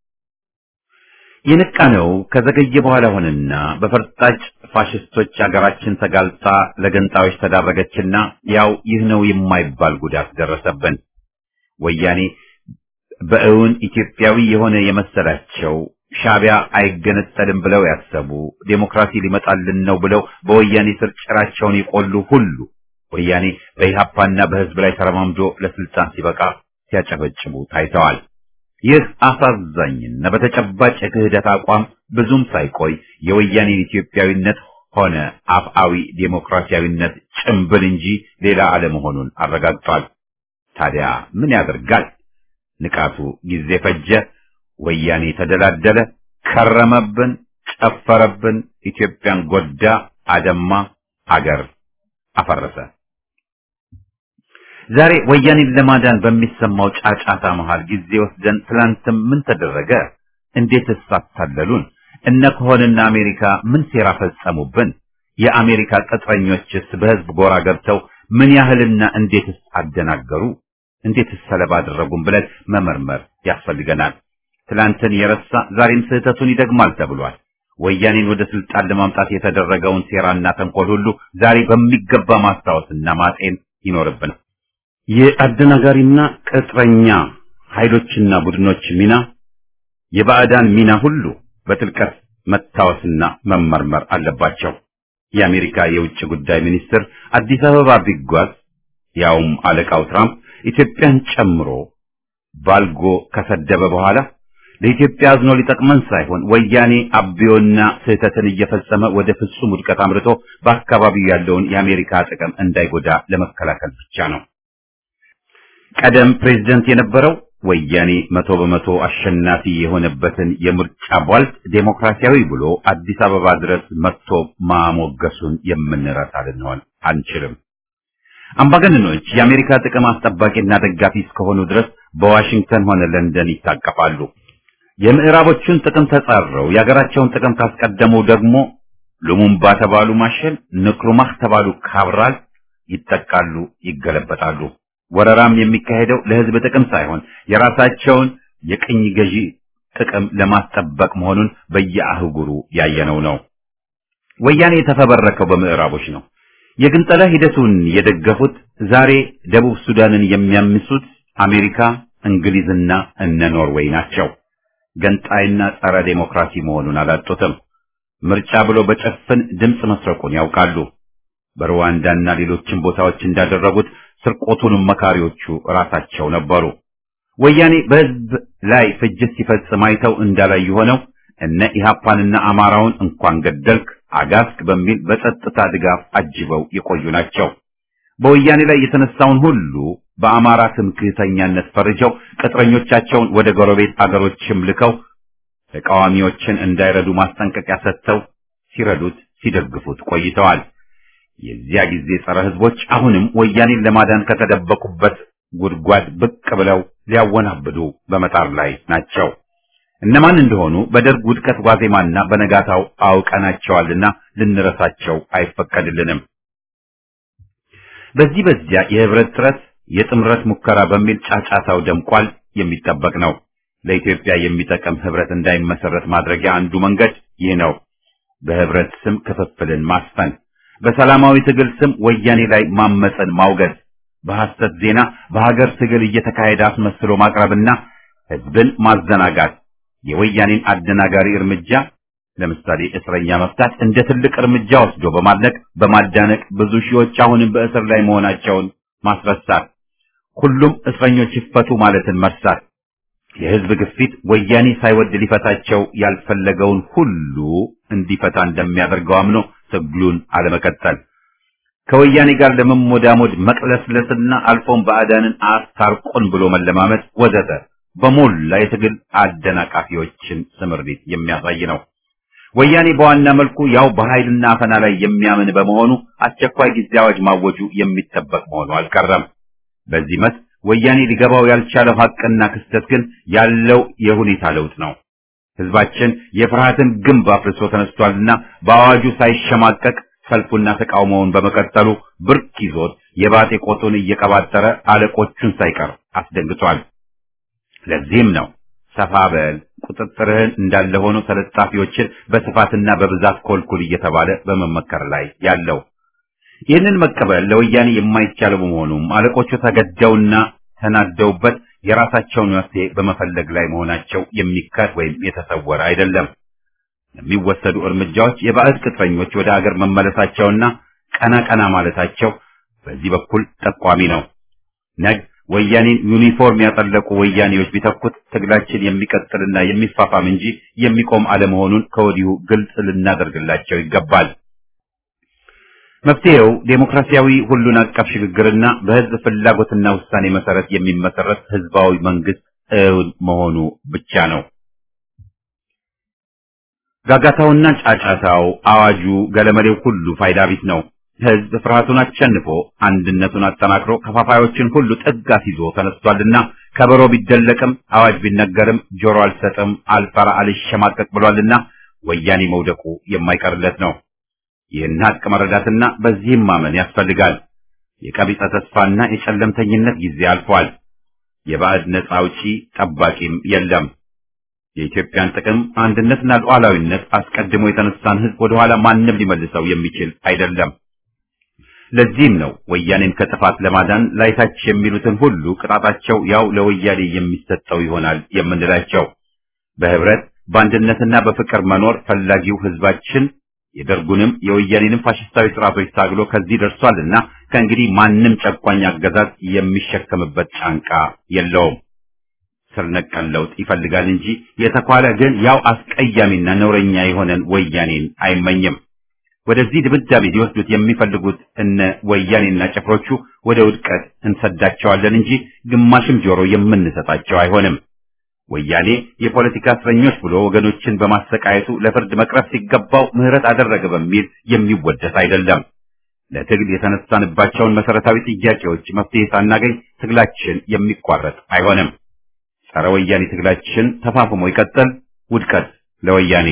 የነቃነው ከዘገየ በኋላ ሆነና በፈርጣጭ ፋሽስቶች አገራችን ተጋልጣ ለገንጣዮች ተዳረገችና ያው ይህ ነው የማይባል ጉዳት ደረሰብን። ወያኔ በእውን ኢትዮጵያዊ የሆነ የመሰላቸው ሻቢያ አይገነጠልም ብለው ያሰቡ ዴሞክራሲ ሊመጣልን ነው ብለው በወያኔ ስር ጭራቸውን የቆሉ ሁሉ ወያኔ በኢህአፓና በህዝብ ላይ ተረማምዶ ለስልጣን ሲበቃ ሲያጨበጭቡ ታይተዋል። ይህ አሳዛኝና በተጨባጭ የክህደት አቋም ብዙም ሳይቆይ የወያኔን ኢትዮጵያዊነት ሆነ አፍአዊ ዴሞክራሲያዊነት ጭምብል እንጂ ሌላ አለመሆኑን አረጋግጧል። ታዲያ ምን ያደርጋል? ንቃቱ ጊዜ ፈጀ። ወያኔ ተደላደለ፣ ከረመብን፣ ጨፈረብን፣ ኢትዮጵያን ጎዳ፣ አደማ፣ አገር አፈረሰ። ዛሬ ወያኔን ለማዳን በሚሰማው ጫጫታ መሃል ጊዜ ወስደን ትላንትም ምን ተደረገ? እንዴትስ አታለሉን? እነ ከሆንና አሜሪካ ምን ሴራ ፈጸሙብን? የአሜሪካ ቅጥረኞችስ በህዝብ ጎራ ገብተው ምን ያህልና እንዴትስ አደናገሩ? እንዴትስ ሰለባ አደረጉን ብለን መመርመር ያስፈልገናል። ትላንትን የረሳ ዛሬም ስህተቱን ይደግማል ተብሏል። ወያኔን ወደ ስልጣን ለማምጣት የተደረገውን ሴራና ተንኮል ሁሉ ዛሬ በሚገባ ማስታወስና ማጤን ይኖርብናል። የአደናጋሪና ቅጥረኛ ኃይሎችና ቡድኖች ሚና፣ የባዕዳን ሚና ሁሉ በጥልቀት መታወስና መመርመር አለባቸው። የአሜሪካ የውጭ ጉዳይ ሚኒስትር አዲስ አበባ ቢጓዝ ያውም አለቃው ትራምፕ ኢትዮጵያን ጨምሮ ባልጎ ከሰደበ በኋላ ለኢትዮጵያ አዝኖ ሊጠቅመን ሳይሆን ወያኔ አብዮና ስህተትን እየፈጸመ ወደ ፍጹም ውድቀት አምርቶ በአካባቢው ያለውን የአሜሪካ ጥቅም እንዳይጎዳ ለመከላከል ብቻ ነው። ቀደም ፕሬዝደንት የነበረው ወያኔ መቶ በመቶ አሸናፊ የሆነበትን የምርጫ ቧልት ዴሞክራሲያዊ ብሎ አዲስ አበባ ድረስ መጥቶ ማሞገሱን የምንረሳ ልንሆን አንችልም። አምባገነኖች የአሜሪካ ጥቅም አስጠባቂና ደጋፊ እስከሆኑ ድረስ በዋሽንግተን ሆነ ለንደን ይታቀፋሉ። የምዕራቦቹን ጥቅም ተጻረው የሀገራቸውን ጥቅም ካስቀደሙ ደግሞ ሉሙምባ ተባሉ ማሸል፣ ንክሩማህ ተባሉ ካብራል ይጠቃሉ፣ ይገለበጣሉ። ወረራም የሚካሄደው ለህዝብ ጥቅም ሳይሆን የራሳቸውን የቅኝ ገዢ ጥቅም ለማስጠበቅ መሆኑን በየአህጉሩ ያየነው ነው። ወያኔ የተፈበረከው በምዕራቦች ነው። የግንጠላ ሂደቱን የደገፉት ዛሬ ደቡብ ሱዳንን የሚያምሱት አሜሪካ፣ እንግሊዝና እነ ኖርዌይ ናቸው። ገንጣይና ጸረ ዴሞክራሲ መሆኑን አላጡትም። ምርጫ ብሎ በጭፍን ድምፅ መስረቁን ያውቃሉ። በሩዋንዳና ሌሎችም ቦታዎች እንዳደረጉት ስርቆቱንም መካሪዎቹ ራሳቸው ነበሩ። ወያኔ በህዝብ ላይ ፍጅት ሲፈጽም አይተው እንዳላዩ ሆነው እነ ኢህአፓንና አማራውን እንኳን ገደልክ አጋስክ በሚል በጸጥታ ድጋፍ አጅበው የቆዩ ናቸው። በወያኔ ላይ የተነሳውን ሁሉ በአማራ ትምክህተኛነት ፈርጀው ቅጥረኞቻቸውን ወደ ጎረቤት አገሮችም ልከው ተቃዋሚዎችን እንዳይረዱ ማስጠንቀቂያ ሰጥተው ሲረዱት ሲደግፉት ቆይተዋል። የዚያ ጊዜ ጸረ ህዝቦች አሁንም ወያኔን ለማዳን ከተደበቁበት ጉድጓድ ብቅ ብለው ሊያወናብዱ በመጣር ላይ ናቸው። እነማን እንደሆኑ በደርግ ውድቀት ዋዜማና በነጋታው አውቀናቸዋልና ልንረሳቸው አይፈቀድልንም። በዚህ በዚያ የህብረት ጥረት የጥምረት ሙከራ በሚል ጫጫታው ደምቋል። የሚጠበቅ ነው። ለኢትዮጵያ የሚጠቅም ህብረት እንዳይመሰረት ማድረጊያ አንዱ መንገድ ይህ ነው። በህብረት ስም ክፍፍልን ማስፈን፣ በሰላማዊ ትግል ስም ወያኔ ላይ ማመፀን ማውገዝ፣ በሐሰት ዜና በሀገር ትግል እየተካሄደ አስመስሎ ማቅረብና ህዝብን ማዘናጋት የወያኔን አደናጋሪ እርምጃ ለምሳሌ እስረኛ መፍታት እንደ ትልቅ እርምጃ ወስዶ በማድነቅ በማዳነቅ ብዙ ሺዎች አሁንም በእስር ላይ መሆናቸውን ማስረሳት፣ ሁሉም እስረኞች ይፈቱ ማለትን መርሳት፣ የህዝብ ግፊት ወያኔ ሳይወድ ሊፈታቸው ያልፈለገውን ሁሉ እንዲፈታ እንደሚያደርገው አምኖ ትግሉን አለመቀጠል፣ ከወያኔ ጋር ለመሞዳሞድ መቅለስለስና አልፎም ባዕዳንን አስታርቆን ብሎ መለማመጥ ወዘተ በሞላ የትግል አደናቃፊዎችን ስምሪት የሚያሳይ ነው። ወያኔ በዋና መልኩ ያው በኃይልና አፈና ላይ የሚያምን በመሆኑ አስቸኳይ ጊዜ አዋጅ ማወጁ የሚጠበቅ መሆኑ አልቀረም። በዚህ መስክ ወያኔ ሊገባው ያልቻለው ሀቅና ክስተት ግን ያለው የሁኔታ ለውጥ ነው። ህዝባችን የፍርሃትን ግንብ አፍርሶ ተነስቷልና በአዋጁ ሳይሸማቀቅ ሰልፉና ተቃውሞውን በመቀጠሉ ብርክ ይዞት የባጤ ቆጡን እየቀባጠረ አለቆቹን ሳይቀር አስደንግጧል። ለዚህም ነው ሰፋ በል ቁጥጥርህን እንዳለ ሆኖ ተለጣፊዎችን በስፋትና በብዛት ኮልኩል እየተባለ በመመከር ላይ ያለው። ይህንን መቀበል ለወያኔ የማይቻለው በመሆኑም አለቆቹ ተገደውና ተናደውበት የራሳቸውን መፍትሄ በመፈለግ ላይ መሆናቸው የሚካድ ወይም የተሰወረ አይደለም። የሚወሰዱ እርምጃዎች የባዕድ ቅጥረኞች ወደ አገር መመለሳቸውና ቀና ቀና ማለታቸው በዚህ በኩል ጠቋሚ ነው። ነግ ወያኔን ዩኒፎርም ያጠለቁ ወያኔዎች ቢተኩት ትግላችን የሚቀጥልና የሚፋፋም እንጂ የሚቆም አለመሆኑን ከወዲሁ ግልጽ ልናደርግላቸው ይገባል። መፍትሄው ዴሞክራሲያዊ ሁሉን አቀፍ ሽግግርና በህዝብ ፍላጎትና ውሳኔ መሰረት የሚመሰረት ህዝባዊ መንግስት እውን መሆኑ ብቻ ነው። ጋጋታውና ጫጫታው፣ አዋጁ፣ ገለመሌው ሁሉ ፋይዳ ቢስ ነው። ህዝብ ፍርሃቱን አሸንፎ አንድነቱን አጠናክሮ ከፋፋዮችን ሁሉ ጥግ አስይዞ ተነስቷልና ከበሮ ቢደለቅም አዋጅ ቢነገርም ጆሮ አልሰጥም፣ አልፈራ፣ አልሸማቀቅ ብሏልና ወያኔ መውደቁ የማይቀርለት ነው። ይህን ሀቅ መረዳትና በዚህም ማመን ያስፈልጋል። የቀቢጸ ተስፋና የጨለምተኝነት ጊዜ አልፏል። የባዕድ ነፃ አውጪ ጠባቂም የለም። የኢትዮጵያን ጥቅም አንድነትና ሉዓላዊነት አስቀድሞ የተነሳን ህዝብ ወደኋላ ማንም ሊመልሰው የሚችል አይደለም። ለዚህም ነው ወያኔን ከጥፋት ለማዳን ላይታች የሚሉትን ሁሉ ቅጣታቸው ያው ለወያኔ የሚሰጠው ይሆናል የምንላቸው። በህብረት በአንድነትና በፍቅር መኖር ፈላጊው ህዝባችን የደርጉንም የወያኔንም ፋሽስታዊ ስርዓቶች ታግሎ ከዚህ ደርሷልና ከእንግዲህ ማንም ጨቋኝ አገዛዝ የሚሸከምበት ጫንቃ የለውም። ስር ነቀል ለውጥ ይፈልጋል እንጂ የተኳለ ግን ያው አስቀያሚና ነውረኛ የሆነን ወያኔን አይመኝም። ወደዚህ ድምዳሜ ሊወስዱት የሚፈልጉት እነ ወያኔና ጭፍሮቹ ወደ ውድቀት እንሰዳቸዋለን እንጂ ግማሽም ጆሮ የምንሰጣቸው አይሆንም። ወያኔ የፖለቲካ እስረኞች ብሎ ወገኖችን በማሰቃየቱ ለፍርድ መቅረብ ሲገባው ምህረት አደረገ በሚል የሚወደስ አይደለም። ለትግል የተነሳንባቸውን መሰረታዊ ጥያቄዎች መፍትሄ ሳናገኝ ትግላችን የሚቋረጥ አይሆንም። ጸረ ወያኔ ትግላችን ተፋፍሞ ይቀጥል። ውድቀት ለወያኔ።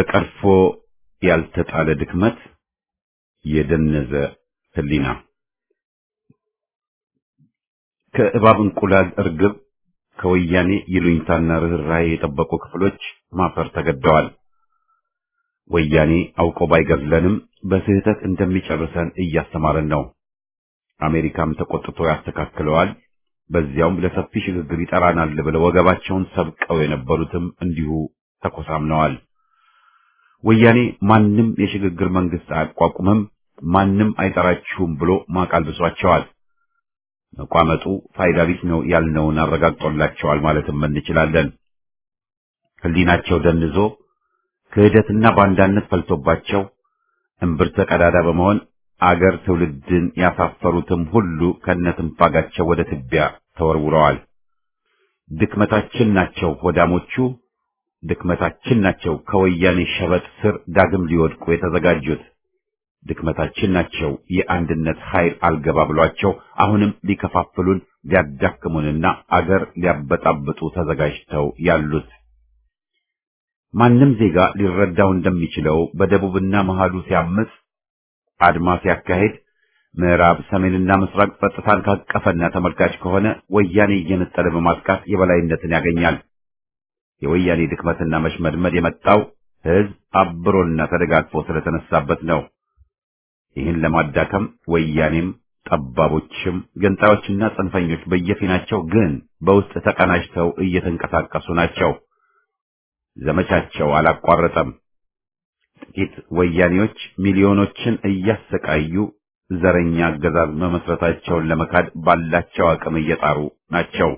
ተቀርፎ ያልተጣለ ድክመት፣ የደነዘ ህሊና ከእባብ እንቁላል እርግብ ከወያኔ ይሉኝታና ርኅራኄ የጠበቁ ክፍሎች ማፈር ተገደዋል። ወያኔ አውቆ ባይገድለንም በስህተት እንደሚጨርሰን እያስተማረን ነው። አሜሪካም ተቆጥቶ ያስተካክለዋል። በዚያውም ለሰፊ ሽግግር ይጠራናል ብለው ወገባቸውን ሰብቀው የነበሩትም እንዲሁ ተኮሳምነዋል። ወያኔ ማንም የሽግግር መንግስት አያቋቁምም፣ ማንም አይጠራችሁም ብሎ ማቅ አልብሷቸዋል። መቋመጡ ፋይዳ ቢስ ነው ያልነውን አረጋግጦላቸዋል ማለትም እንችላለን። ህሊናቸው ደንዞ ክህደትና ባንዳነት ፈልቶባቸው እምብርተ ቀዳዳ በመሆን አገር ትውልድን ያሳፈሩትም ሁሉ ከነትንፋጋቸው ወደ ትቢያ ተወርውረዋል። ድክመታችን ናቸው ሆዳሞቹ፣ ድክመታችን ናቸው ከወያኔ ሸበጥ ስር ዳግም ሊወድቁ የተዘጋጁት፣ ድክመታችን ናቸው የአንድነት ኃይል አልገባ ብሏቸው አሁንም ሊከፋፍሉን ሊያዳክሙንና አገር ሊያበጣብጡ ተዘጋጅተው ያሉት። ማንም ዜጋ ሊረዳው እንደሚችለው በደቡብና መሃሉ ሲያምጽ አድማ ሲያካሄድ ምዕራብ ሰሜንና ምስራቅ ጸጥታን ካቀፈና ተመልካች ከሆነ ወያኔ እየነጠለ በማጥቃት የበላይነትን ያገኛል። የወያኔ ድክመትና መሽመድመድ የመጣው ህዝብ አብሮና ተደጋግፎ ስለተነሳበት ነው። ይህን ለማዳከም ወያኔም ጠባቦችም ገንጣዮችና ጽንፈኞች በየፊናቸው ግን በውስጥ ተቀናጅተው እየተንቀሳቀሱ ናቸው። ዘመቻቸው አላቋረጠም። ጥቂት ወያኔዎች ሚሊዮኖችን እያሰቃዩ ዘረኛ አገዛዝ መመስረታቸውን ለመካድ ባላቸው አቅም እየጣሩ ናቸው።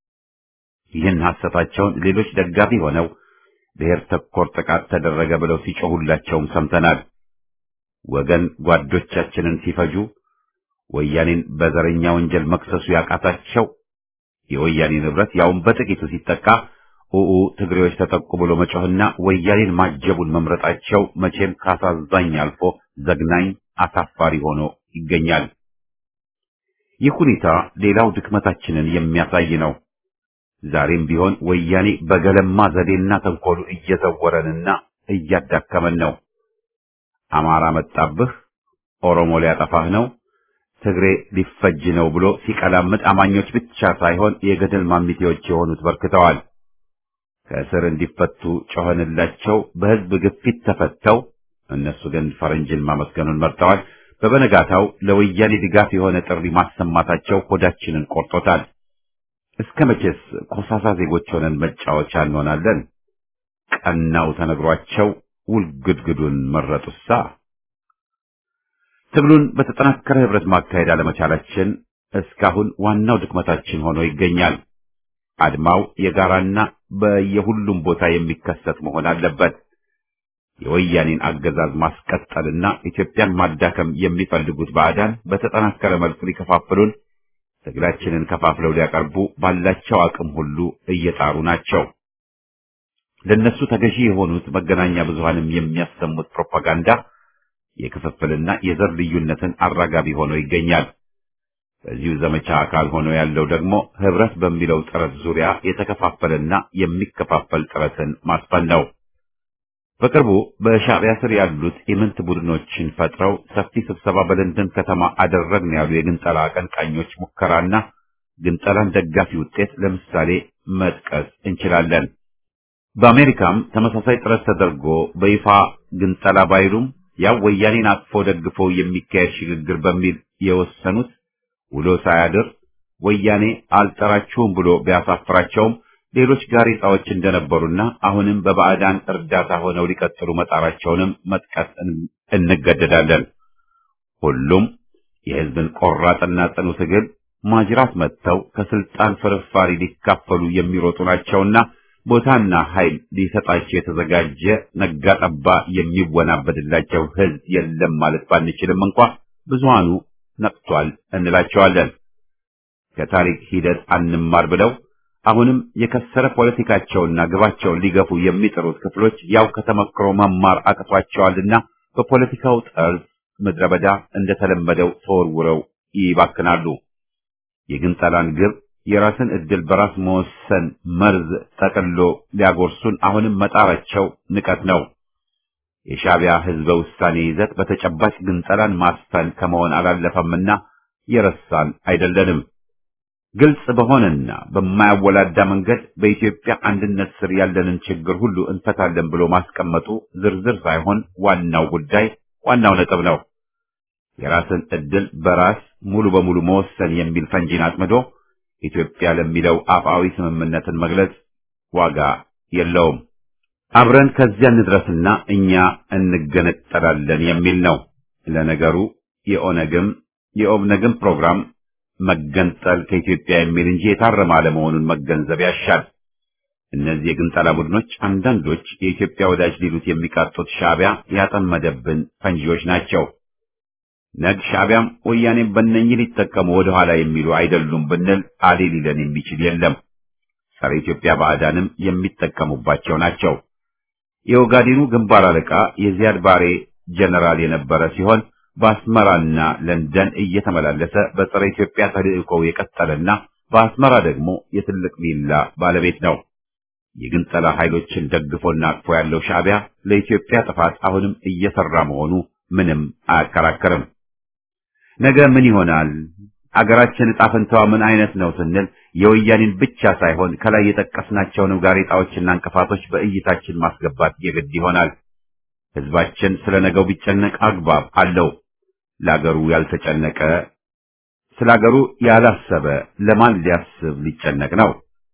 ይህን ሐሰታቸውን ሌሎች ደጋፊ ሆነው ብሔር ተኮር ጥቃት ተደረገ ብለው ሲጮሁላቸውም ሰምተናል። ወገን ጓዶቻችንን ሲፈጁ ወያኔን በዘረኛ ወንጀል መክሰሱ ያቃታቸው የወያኔ ንብረት ያውም በጥቂቱ ሲጠቃ ኡኡ ትግሬዎች ተጠቁ ብሎ መጮህና ወያኔን ማጀቡን መምረጣቸው መቼም ካሳዛኝ አልፎ ዘግናኝ አሳፋሪ ሆኖ ይገኛል። ይህ ሁኔታ ሌላው ድክመታችንን የሚያሳይ ነው። ዛሬም ቢሆን ወያኔ በገለማ ዘዴና ተንኮሉ እየዘወረንና እያዳከመን ነው። አማራ መጣብህ፣ ኦሮሞ ሊያጠፋህ ነው፣ ትግሬ ሊፈጅ ነው ብሎ ሲቀላምጥ አማኞች ብቻ ሳይሆን የገደል ማሚቴዎች የሆኑት በርክተዋል። ከእስር እንዲፈቱ ጮኸንላቸው፣ በህዝብ ግፊት ተፈተው፣ እነሱ ግን ፈረንጅን ማመስገኑን መርጠዋል። በበነጋታው ለወያኔ ድጋፍ የሆነ ጥሪ ማሰማታቸው ሆዳችንን ቆርጦታል። እስከ መቼስ ኮሳሳ ዜጎች ሆነን መጫወቻ እንሆናለን? ቀናው ተነግሯቸው ውልግድግዱን መረጡሳ። ትግሉን በተጠናከረ ህብረት ማካሄድ አለመቻላችን እስካሁን ዋናው ድክመታችን ሆኖ ይገኛል። አድማው የጋራና በየሁሉም ቦታ የሚከሰት መሆን አለበት። የወያኔን አገዛዝ ማስቀጠልና ኢትዮጵያን ማዳከም የሚፈልጉት ባዕዳን በተጠናከረ መልኩ ሊከፋፍሉን፣ ትግላችንን ከፋፍለው ሊያቀርቡ ባላቸው አቅም ሁሉ እየጣሩ ናቸው። ለነሱ ተገዢ የሆኑት መገናኛ ብዙሃንም የሚያሰሙት ፕሮፓጋንዳ የክፍፍልና የዘር ልዩነትን አራጋቢ ሆኖ ይገኛል። በዚሁ ዘመቻ አካል ሆኖ ያለው ደግሞ ህብረት በሚለው ጥረት ዙሪያ የተከፋፈለና የሚከፋፈል ጥረትን ማስፈን ነው። በቅርቡ በሻዕቢያ ስር ያሉት ኢምንት ቡድኖችን ፈጥረው ሰፊ ስብሰባ በለንደን ከተማ አደረግን ያሉ የግንጠላ አቀንቃኞች ሙከራና ግንጠላን ደጋፊ ውጤት ለምሳሌ መጥቀስ እንችላለን። በአሜሪካም ተመሳሳይ ጥረት ተደርጎ በይፋ ግንጠላ ባይሉም ያው ወያኔን አቅፎ ደግፎ የሚካሄድ ሽግግር በሚል የወሰኑት ውሎ ሳያድር ወያኔ አልጠራችሁም ብሎ ቢያሳፍራቸውም ሌሎች ጋሬጣዎች እንደነበሩና አሁንም በባዕዳን እርዳታ ሆነው ሊቀጥሉ መጣራቸውንም መጥቀስ እንገደዳለን። ሁሉም የህዝብን ቆራጥና ጽኑ ትግል ማጅራት መጥተው ከስልጣን ፍርፋሪ ሊካፈሉ የሚሮጡ ናቸውና ቦታና ኃይል ሊሰጣቸው የተዘጋጀ ነጋ ጠባ የሚወናበድላቸው ህዝብ የለም ማለት ባንችልም እንኳ ብዙሃኑ ነቅቷል እንላቸዋለን። ከታሪክ ሂደት አንማር ብለው አሁንም የከሰረ ፖለቲካቸውና ግባቸውን ሊገፉ የሚጥሩት ክፍሎች ያው ከተመክሮ መማር አቅቷቸዋልና በፖለቲካው ጠርዝ ምድረ በዳ እንደተለመደው ተወርውረው ይባክናሉ። የግንጠላን ግብ የራስን ዕድል በራስ መወሰን መርዝ ጠቅሎ ሊያጎርሱን አሁንም መጣራቸው ንቀት ነው። የሻዕቢያ ህዝበ ውሳኔ ይዘት በተጨባጭ ግንጠላን ማስፈን ከመሆን አላለፈምና የረሳን አይደለንም። ግልጽ በሆነና በማያወላዳ መንገድ በኢትዮጵያ አንድነት ስር ያለንን ችግር ሁሉ እንፈታለን ብሎ ማስቀመጡ ዝርዝር ሳይሆን ዋናው ጉዳይ ዋናው ነጥብ ነው። የራስን ዕድል በራስ ሙሉ በሙሉ መወሰን የሚል ፈንጂን አጥምዶ ኢትዮጵያ ለሚለው አፍአዊ ስምምነትን መግለጽ ዋጋ የለውም። አብረን ከዚያ እንድረስና እኛ እንገነጠላለን የሚል ነው። ለነገሩ የኦነግም የኦብነግም ፕሮግራም መገንጠል ከኢትዮጵያ የሚል እንጂ የታረመ አለመሆኑን መገንዘብ ያሻል። እነዚህ የግንጠላ ቡድኖች አንዳንዶች የኢትዮጵያ ወዳጅ ሊሉት የሚቃጡት ሻዕቢያ ያጠመደብን ፈንጂዎች ናቸው። ነግ ሻዕቢያም ወያኔም በእነኝህ ሊጠቀሙ ወደ ኋላ የሚሉ አይደሉም ብንል አሌ ሊለን የሚችል የለም። ጸረ ኢትዮጵያ ባዕዳንም የሚጠቀሙባቸው ናቸው። የኦጋዴኑ ግንባር አለቃ የዚያድ ባሬ ጀነራል የነበረ ሲሆን በአስመራና ለንደን እየተመላለሰ በጸረ ኢትዮጵያ ተልእኮው የቀጠለና በአስመራ ደግሞ የትልቅ ቪላ ባለቤት ነው። የግንጠላ ኃይሎችን ደግፎና አቅፎ ያለው ሻዕቢያ ለኢትዮጵያ ጥፋት አሁንም እየሰራ መሆኑ ምንም አያከራከርም። ነገ ምን ይሆናል? አገራችን ዕጣ ፈንታዋ ምን አይነት ነው ስንል የወያኔን ብቻ ሳይሆን ከላይ የጠቀስናቸውንም ጋሬጣዎችና እንቅፋቶች በእይታችን ማስገባት የግድ ይሆናል። ሕዝባችን ስለ ነገው ቢጨነቅ አግባብ አለው። ለአገሩ ያልተጨነቀ ስለ አገሩ ያላሰበ ለማን ሊያስብ ሊጨነቅ ነው?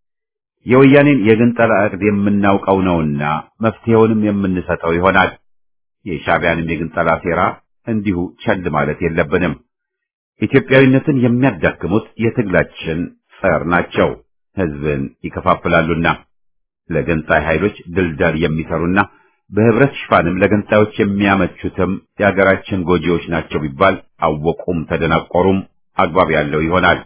የወያኔን የግንጠላ ዕቅድ የምናውቀው ነውና መፍትሄውንም የምንሰጠው ይሆናል። የሻዕቢያንም የግንጠላ ሴራ እንዲሁ ቸል ማለት የለብንም። ኢትዮጵያዊነትን የሚያዳክሙት የትግላችን ጸር ናቸው። ሕዝብን ይከፋፍላሉና ለገንጣይ ኃይሎች ድልዳል የሚሰሩና በህብረት ሽፋንም ለገንጣዮች የሚያመቹትም የአገራችን ጎጂዎች ናቸው ቢባል አወቁም ተደናቆሩም አግባብ ያለው ይሆናል።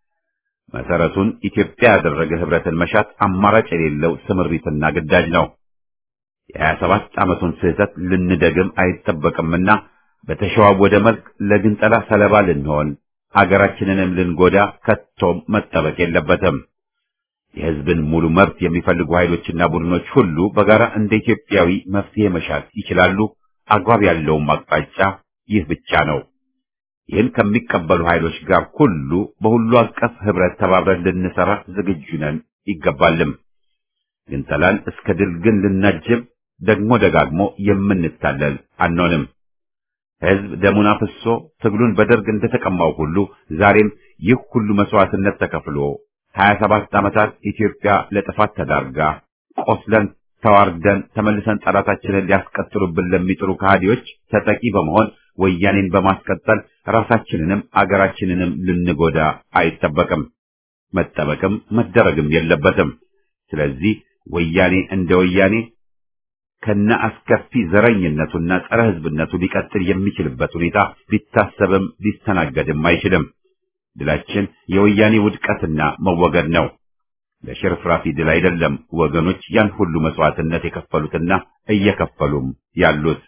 መሰረቱን ኢትዮጵያ ያደረገ ህብረትን መሻት አማራጭ የሌለው ስምሪትና ግዳጅ ነው። የሀያ ሰባት ዓመቱን ስህተት ልንደግም አይጠበቅምና በተሸዋወደ መልክ ለግንጠላ ሰለባ ልንሆን አገራችንንም ልንጎዳ ከቶም መጠበቅ የለበትም። የህዝብን ሙሉ መብት የሚፈልጉ ኃይሎችና ቡድኖች ሁሉ በጋራ እንደ ኢትዮጵያዊ መፍትሄ መሻት ይችላሉ። አግባብ ያለውም አቅጣጫ ይህ ብቻ ነው። ይህን ከሚቀበሉ ኃይሎች ጋር ሁሉ በሁሉ አቀፍ ህብረት ተባብረን ልንሰራ ዝግጁ ነን ይገባልም። ግንጠላን እስከ ድል ግን ልናጅብ ደግሞ ደጋግሞ የምንታለል አንሆንም። ህዝብ ደሙን አፍሶ ትግሉን በደርግ እንደተቀማው ሁሉ ዛሬም ይህ ሁሉ መስዋዕትነት ተከፍሎ ሀያ ሰባት ዓመታት ኢትዮጵያ ለጥፋት ተዳርጋ ቆስለን ተዋርደን ተመልሰን ጠላታችንን ሊያስቀጥሉብን ለሚጥሩ ከሃዲዎች ተጠቂ በመሆን ወያኔን በማስቀጠል ራሳችንንም አገራችንንም ልንጎዳ አይጠበቅም፣ መጠበቅም መደረግም የለበትም። ስለዚህ ወያኔ እንደ ወያኔ ከነ አስከፊ ዘረኝነቱና ጸረ ህዝብነቱ ሊቀጥል የሚችልበት ሁኔታ ሊታሰብም ሊስተናገድም አይችልም። ድላችን የወያኔ ውድቀትና መወገድ ነው። ለሽርፍራፊ ድል አይደለም ወገኖች ያን ሁሉ መስዋዕትነት የከፈሉትና እየከፈሉም ያሉት።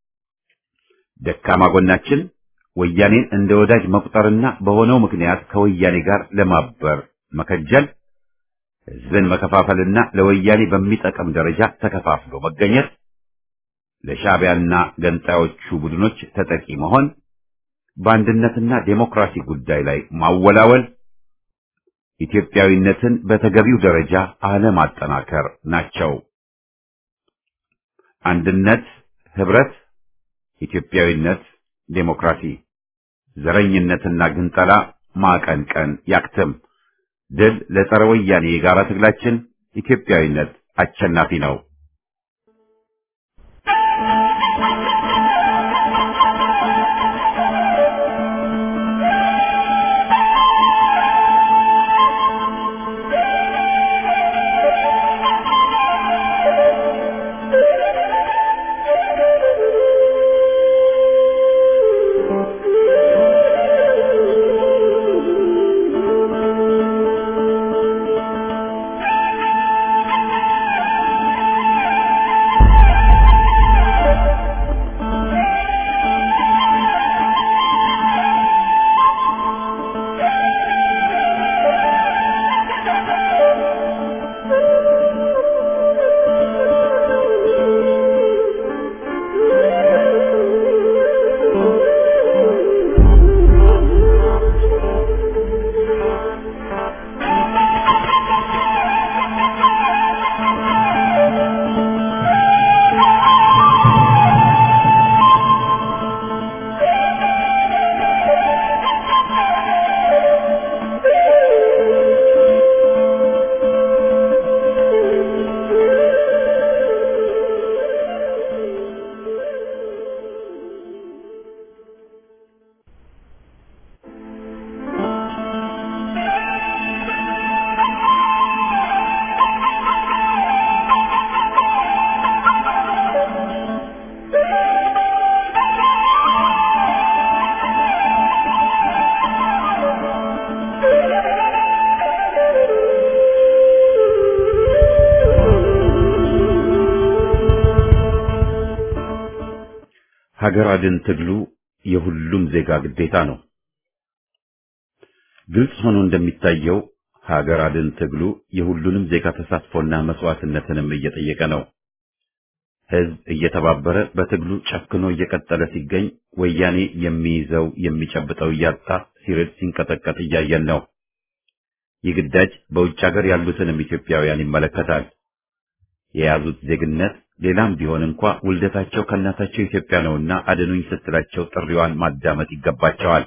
ደካማ ጎናችን ወያኔን እንደ ወዳጅ መቁጠርና በሆነው ምክንያት ከወያኔ ጋር ለማበር መከጀል፣ ህዝብን መከፋፈልና ለወያኔ በሚጠቅም ደረጃ ተከፋፍሎ መገኘት፣ ለሻዕቢያና ገንጣዮቹ ቡድኖች ተጠቂ መሆን፣ በአንድነትና ዴሞክራሲ ጉዳይ ላይ ማወላወል፣ ኢትዮጵያዊነትን በተገቢው ደረጃ አለማጠናከር ናቸው። አንድነት፣ ህብረት፣ ኢትዮጵያዊነት፣ ዴሞክራሲ፣ ዘረኝነትና ግንጠላ ማቀንቀን ያክትም። ድል ለጸረ ወያኔ የጋራ ትግላችን። ኢትዮጵያዊነት አሸናፊ ነው። ሀገር አድን ትግሉ የሁሉም ዜጋ ግዴታ ነው። ግልጽ ሆኖ እንደሚታየው ሀገር አድን ትግሉ የሁሉንም ዜጋ ተሳትፎና መስዋዕትነትንም እየጠየቀ ነው። ህዝብ እየተባበረ በትግሉ ጨክኖ እየቀጠለ ሲገኝ ወያኔ የሚይዘው የሚጨብጠው እያጣ ሲርድ ሲንቀጠቀጥ እያየን ነው። ይህ ግዳጅ በውጭ ሀገር ያሉትንም ኢትዮጵያውያን ይመለከታል። የያዙት ዜግነት ሌላም ቢሆን እንኳ ውልደታቸው ከእናታቸው ኢትዮጵያ ነውና አድኑኝ ስትላቸው ጥሪዋን ማዳመጥ ይገባቸዋል።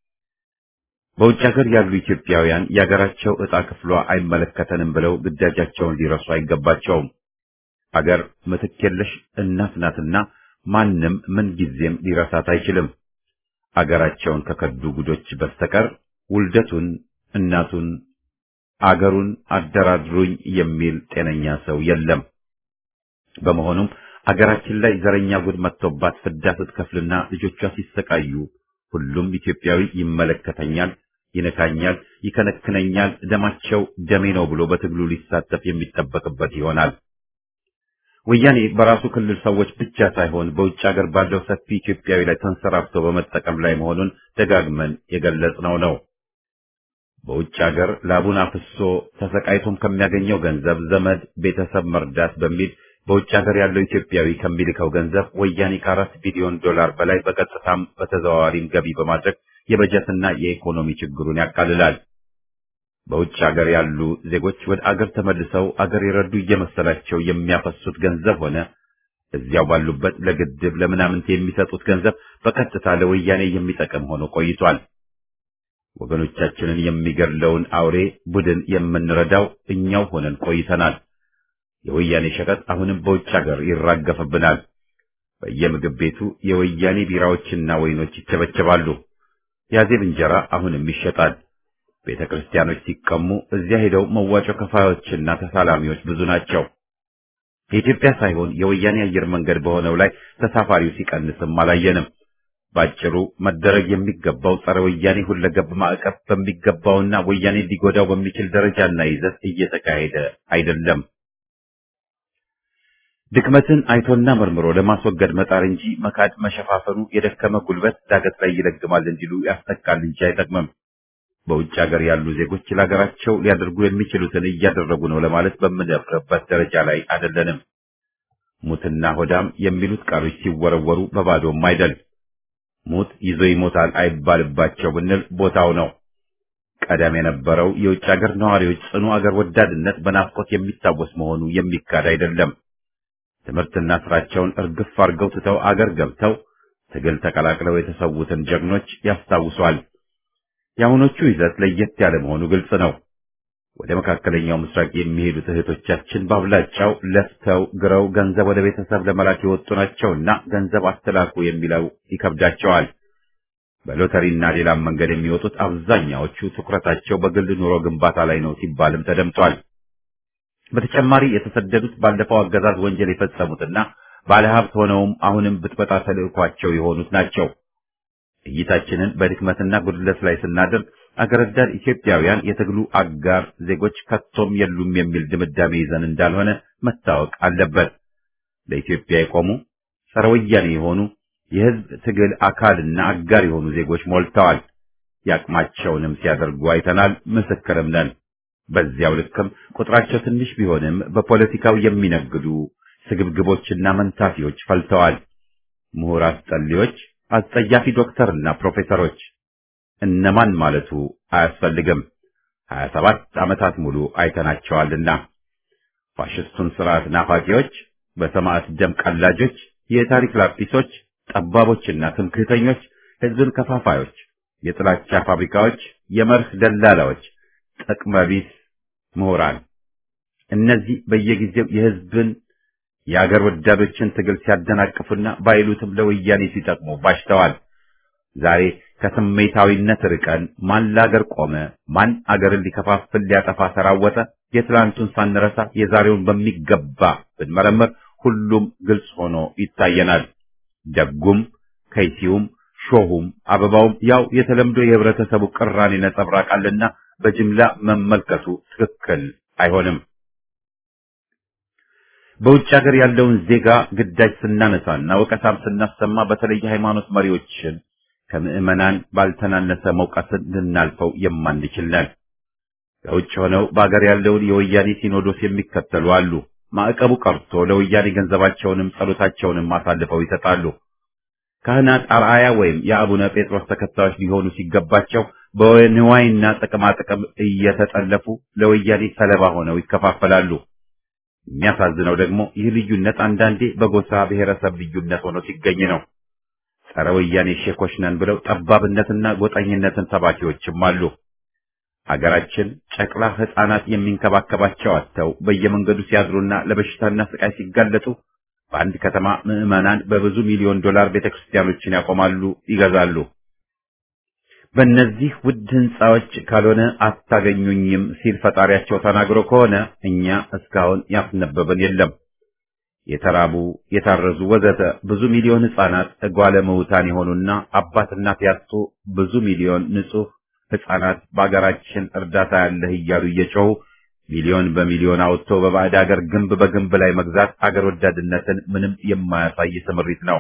በውጭ ሀገር ያሉ ኢትዮጵያውያን የሀገራቸው ዕጣ ክፍሏ አይመለከተንም ብለው ግዳጃቸውን ሊረሱ አይገባቸውም። አገር ምትክ የለሽ እናት ናትና ማንም ምን ጊዜም ሊረሳት አይችልም። አገራቸውን ከከዱ ጉዶች በስተቀር ውልደቱን፣ እናቱን፣ አገሩን አደራድሩኝ የሚል ጤነኛ ሰው የለም። በመሆኑም አገራችን ላይ ዘረኛ ጉድ መጥቶባት ፍዳ ስትከፍልና ልጆቿ ሲሰቃዩ ሁሉም ኢትዮጵያዊ ይመለከተኛል፣ ይነካኛል፣ ይከነክነኛል፣ ደማቸው ደሜ ነው ብሎ በትግሉ ሊሳተፍ የሚጠበቅበት ይሆናል። ወያኔ በራሱ ክልል ሰዎች ብቻ ሳይሆን በውጭ ሀገር ባለው ሰፊ ኢትዮጵያዊ ላይ ተንሰራፍቶ በመጠቀም ላይ መሆኑን ደጋግመን የገለጽነው ነው። በውጭ ሀገር ላቡን አፍሶ ተሰቃይቶም ከሚያገኘው ገንዘብ ዘመድ ቤተሰብ መርዳት በሚል በውጭ ሀገር ያለው ኢትዮጵያዊ ከሚልከው ገንዘብ ወያኔ ከአራት ቢሊዮን ዶላር በላይ በቀጥታም በተዘዋዋሪም ገቢ በማድረግ የበጀትና የኢኮኖሚ ችግሩን ያቃልላል። በውጭ ሀገር ያሉ ዜጎች ወደ አገር ተመልሰው አገር የረዱ እየመሰላቸው የሚያፈሱት ገንዘብ ሆነ እዚያው ባሉበት ለግድብ ለምናምንት የሚሰጡት ገንዘብ በቀጥታ ለወያኔ የሚጠቅም ሆኖ ቆይቷል። ወገኖቻችንን የሚገድለውን አውሬ ቡድን የምንረዳው እኛው ሆነን ቆይተናል። የወያኔ ሸቀጥ አሁንም በውጭ ሀገር ይራገፍብናል። በየምግብ ቤቱ የወያኔ ቢራዎችና ወይኖች ይቸበቸባሉ። ያዜብ እንጀራ አሁንም ይሸጣል። ቤተ ክርስቲያኖች ሲቀሙ እዚያ ሄደው መዋጮ ከፋዮችና ተሳላሚዎች ብዙ ናቸው። የኢትዮጵያ ሳይሆን የወያኔ አየር መንገድ በሆነው ላይ ተሳፋሪው ሲቀንስም አላየንም። ባጭሩ መደረግ የሚገባው ጸረ ወያኔ ሁለገብ ማዕቀብ በሚገባውና ወያኔ ሊጎዳው በሚችል ደረጃና ይዘት እየተካሄደ አይደለም። ድክመትን አይቶና መርምሮ ለማስወገድ መጣር እንጂ መካድ መሸፋፈኑ የደከመ ጉልበት ዳገት ላይ ይለግማል እንዲሉ ያስጠቃል እንጂ አይጠቅምም። በውጭ ሀገር ያሉ ዜጎች ለሀገራቸው ሊያደርጉ የሚችሉትን እያደረጉ ነው ለማለት በምንደፍርበት ደረጃ ላይ አይደለንም። ሙትና ሆዳም የሚሉት ቃሎች ሲወረወሩ በባዶም አይደል። ሙት ይዞ ይሞታል አይባልባቸው ብንል ቦታው ነው። ቀደም የነበረው የውጭ ሀገር ነዋሪዎች ጽኑ አገር ወዳድነት በናፍቆት የሚታወስ መሆኑ የሚካድ አይደለም። ትምህርትና ስራቸውን እርግፍ አድርገው ትተው አገር ገብተው ትግል ተቀላቅለው የተሰዉትን ጀግኖች ያስታውሷል። የአሁኖቹ ይዘት ለየት ያለ መሆኑ ግልጽ ነው። ወደ መካከለኛው ምስራቅ የሚሄዱት እህቶቻችን በአብላጫው ለፍተው ግረው ገንዘብ ወደ ቤተሰብ ለመላክ የወጡ ናቸውና ገንዘብ አስተላኩ የሚለው ይከብዳቸዋል። በሎተሪና ሌላም መንገድ የሚወጡት አብዛኛዎቹ ትኩረታቸው በግል ኑሮ ግንባታ ላይ ነው ሲባልም ተደምጧል። በተጨማሪ የተሰደዱት ባለፈው አገዛዝ ወንጀል የፈጸሙትና ባለሀብት ሆነውም አሁንም ብጥበጣ ተልዕኳቸው የሆኑት ናቸው። እይታችንን በድክመትና ጉድለት ላይ ስናደርግ አገር ወዳድ ኢትዮጵያውያን የትግሉ አጋር ዜጎች ከቶም የሉም የሚል ድምዳሜ ይዘን እንዳልሆነ መታወቅ አለበት። ለኢትዮጵያ የቆሙ ጸረ ወያኔ የሆኑ የሕዝብ ትግል አካልና አጋር የሆኑ ዜጎች ሞልተዋል። ያቅማቸውንም ሲያደርጉ አይተናል፣ ምስክርም ነን። በዚያው ልክም ቁጥራቸው ትንሽ ቢሆንም በፖለቲካው የሚነግዱ ስግብግቦችና መንታፊዎች ፈልተዋል። ምሁር አስጠሊዎች፣ አስጸያፊ ዶክተርና ፕሮፌሰሮች እነማን ማለቱ አያስፈልግም። ሀያ ሰባት ዓመታት ሙሉ አይተናቸዋልና ፋሽስቱን ስርዓት ናፋቂዎች፣ በሰማዕት ደም ቀላጆች፣ የታሪክ ላጲሶች፣ ጠባቦችና ትምክህተኞች፣ ህዝብን ከፋፋዮች፣ የጥላቻ ፋብሪካዎች፣ የመርህ ደላላዎች፣ ጥቅመቢስ ምሁራን እነዚህ በየጊዜው የህዝብን የአገር ወዳዶችን ትግል ሲያደናቅፉና ባይሉትም ለወያኔ ሲጠቅሙ ባሽተዋል። ዛሬ ከስሜታዊነት ርቀን ማን ለአገር ቆመ፣ ማን አገርን ሊከፋፍል ሊያጠፋ ተራወጠ፣ የትላንቱን ሳንረሳ የዛሬውን በሚገባ ብንመረምር ሁሉም ግልጽ ሆኖ ይታየናል። ደጉም ከይሲውም ሾሁም አበባውም ያው የተለምዶ የህብረተሰቡ ቅራኔ ነጸብራቅ አለና በጅምላ መመልከቱ ትክክል አይሆንም። በውጭ ሀገር ያለውን ዜጋ ግዳጅ ስናነሳና ወቀሳም ስናሰማ በተለይ ሃይማኖት መሪዎችን ከምዕመናን ባልተናነሰ መውቀስን ልናልፈው የማንችል ነን። ከውጭ ሆነው በአገር ያለውን የወያኔ ሲኖዶስ የሚከተሉ አሉ። ማዕቀቡ ቀርቶ ለወያኔ ገንዘባቸውንም ጸሎታቸውንም አሳልፈው ይሰጣሉ። ካህናት አርአያ ወይም የአቡነ ጴጥሮስ ተከታዮች ሊሆኑ ሲገባቸው በንዋይና ጥቅማጥቅም እየተጠለፉ ለወያኔ ሰለባ ሆነው ይከፋፈላሉ። የሚያሳዝነው ደግሞ ይህ ልዩነት አንዳንዴ በጎሳ ብሔረሰብ ልዩነት ሆኖ ሲገኝ ነው። ጸረ ወያኔ ሼኮች ነን ብለው ጠባብነትና ጎጠኝነትን ሰባኪዎችም አሉ። አገራችን ጨቅላ ሕፃናት የሚንከባከባቸው አጥተው በየመንገዱ ሲያድሩና ለበሽታና ስቃይ ሲጋለጡ በአንድ ከተማ ምዕመናን በብዙ ሚሊዮን ዶላር ቤተክርስቲያኖችን ያቆማሉ፣ ይገዛሉ። በእነዚህ ውድ ህንፃዎች ካልሆነ አታገኙኝም ሲል ፈጣሪያቸው ተናግሮ ከሆነ እኛ እስካሁን ያስነበበን የለም። የተራቡ የታረዙ ወዘተ ብዙ ሚሊዮን ህፃናት እጓለ ምውታን የሆኑና አባት እናት ያጡ ብዙ ሚሊዮን ንጹህ ህፃናት በአገራችን እርዳታ ያለህ እያሉ እየጮሁ ሚሊዮን በሚሊዮን አውጥቶ በባዕድ አገር ግንብ በግንብ ላይ መግዛት አገር ወዳድነትን ምንም የማያሳይ ስምሪት ነው።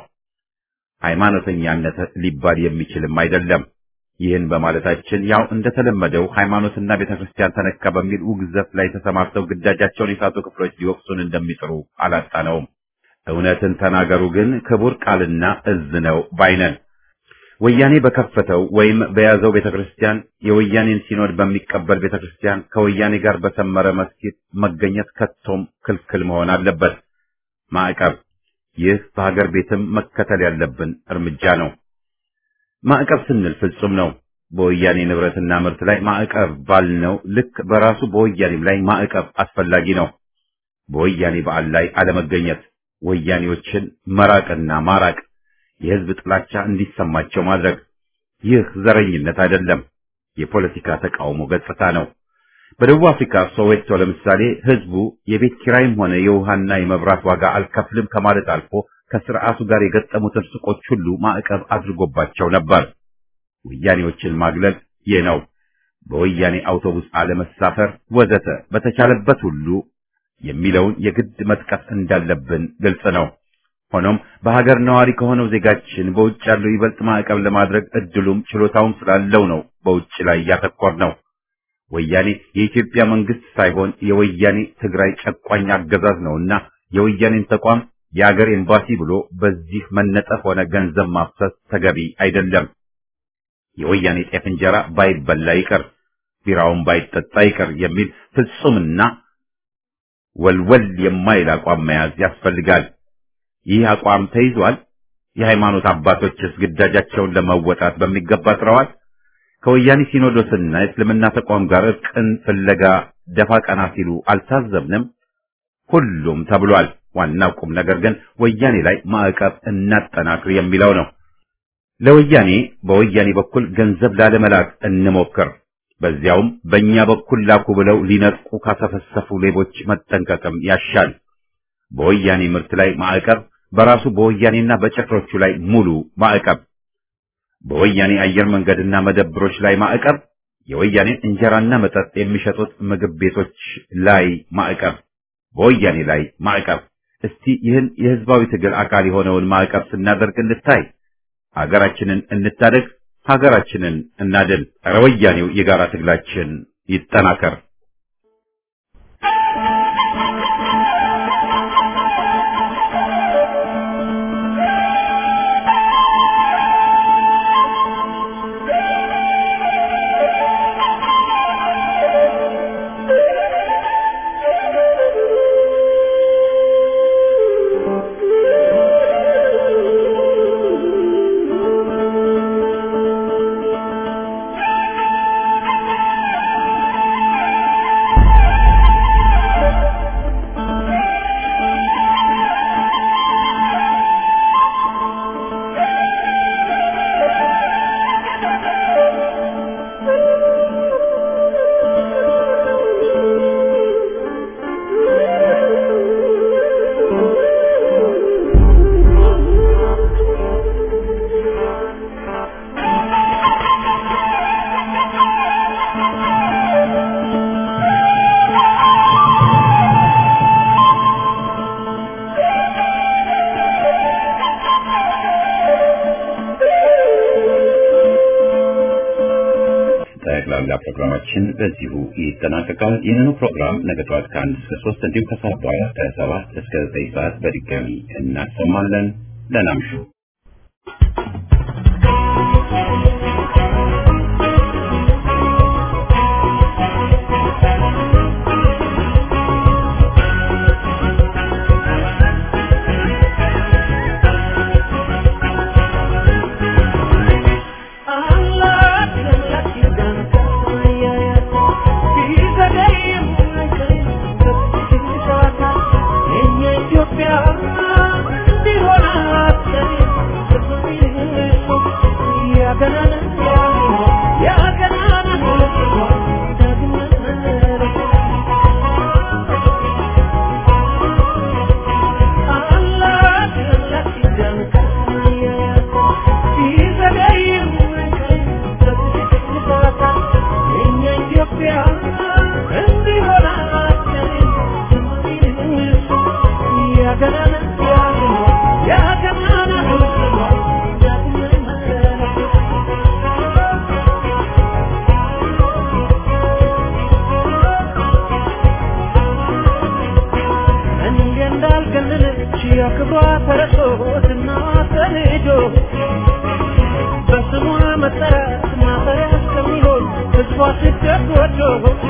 ሃይማኖተኛነት ሊባል የሚችልም አይደለም። ይህን በማለታችን ያው እንደተለመደው ሃይማኖትና ቤተክርስቲያን ተነካ በሚል ውግዘት ላይ ተሰማርተው ግዳጃቸውን የሳቱ ክፍሎች ሊወቅሱን እንደሚጥሩ አላጣነውም። እውነትን ተናገሩ ግን ክቡር ቃልና እዝ ነው ባይነን። ወያኔ በከፈተው ወይም በያዘው ቤተክርስቲያን የወያኔን ሲኖድ በሚቀበል ቤተክርስቲያን ከወያኔ ጋር በሰመረ መስጊድ መገኘት ከቶም ክልክል መሆን አለበት። ማዕቀብ፣ ይህ በሀገር ቤትም መከተል ያለብን እርምጃ ነው። ማዕቀብ ስንል ፍጹም ነው። በወያኔ ንብረትና ምርት ላይ ማዕቀብ ባልነው ልክ በራሱ በወያኔም ላይ ማዕቀብ አስፈላጊ ነው። በወያኔ በዓል ላይ አለመገኘት፣ ወያኔዎችን መራቅና ማራቅ የህዝብ ጥላቻ እንዲሰማቸው ማድረግ ይህ ዘረኝነት አይደለም፣ የፖለቲካ ተቃውሞ ገጽታ ነው። በደቡብ አፍሪካ ሶዌቶ ለምሳሌ ህዝቡ የቤት ኪራይም ሆነ የውሃና የመብራት ዋጋ አልከፍልም ከማለት አልፎ ከስርዓቱ ጋር የገጠሙትን ሱቆች ሁሉ ማዕቀብ አድርጎባቸው ነበር። ወያኔዎችን ማግለል ይህ ነው። በወያኔ አውቶቡስ አለመሳፈር ወዘተ በተቻለበት ሁሉ የሚለውን የግድ መጥቀስ እንዳለብን ግልጽ ነው። ሆኖም በሀገር ነዋሪ ከሆነው ዜጋችን በውጭ ያለው ይበልጥ ማዕቀብ ለማድረግ እድሉም ችሎታውም ስላለው ነው በውጭ ላይ ያተኮር ነው። ወያኔ የኢትዮጵያ መንግስት ሳይሆን የወያኔ ትግራይ ጨቋኝ አገዛዝ ነውና የወያኔን ተቋም የአገር ኤምባሲ ብሎ በዚህ መነጠፍ ሆነ ገንዘብ ማፍሰስ ተገቢ አይደለም። የወያኔ ጤፍ እንጀራ ባይበላ ይቅር፣ ቢራውን ባይጠጣ ይቅር የሚል ፍጹምና ወልወል የማይል አቋም መያዝ ያስፈልጋል። ይህ አቋም ተይዟል። የሃይማኖት አባቶችስ ግዳጃቸውን ለመወጣት በሚገባ ጥረዋል። ከወያኔ ሲኖዶስና የእስልምና ተቋም ጋር እርቅን ፍለጋ ደፋ ቀና ሲሉ አልታዘብንም። ሁሉም ተብሏል። ዋናው ቁም ነገር ግን ወያኔ ላይ ማዕቀብ እናጠናክር የሚለው ነው። ለወያኔ በወያኔ በኩል ገንዘብ ላለመላክ እንሞክር። በዚያውም በእኛ በኩል ላኩ ብለው ሊነጥቁ ካሰፈሰፉ ሌቦች መጠንቀቅም ያሻል። በወያኔ ምርት ላይ ማዕቀብ፣ በራሱ በወያኔና በጭፍሮቹ ላይ ሙሉ ማዕቀብ፣ በወያኔ አየር መንገድና መደብሮች ላይ ማዕቀብ፣ የወያኔን እንጀራና መጠጥ የሚሸጡት ምግብ ቤቶች ላይ ማዕቀብ፣ በወያኔ ላይ ማዕቀብ። እስቲ ይህን የህዝባዊ ትግል አካል የሆነውን ማዕቀብ ስናደርግ እንታይ። ሀገራችንን እንታደግ፣ ሀገራችንን እናድን። ኧረ ወያኔው የጋራ ትግላችን ይጠናከር። ጠቅላላ ፕሮግራማችን በዚሁ ይጠናቀቃል። ይህንኑ ፕሮግራም ነገ ጠዋት ከአንድ እስከ ሶስት እንዲሁም ከሰዓት በኋላ ከሰባት እስከ ዘጠኝ ሰዓት በድጋሚ እናሰማለን። ደህና እምሹ። ክብሯ ተረሶትና ተንዶ በስሟ መጠራት ማፈሪያ እስከሚሆን ህዝቧ ስደት ወዶ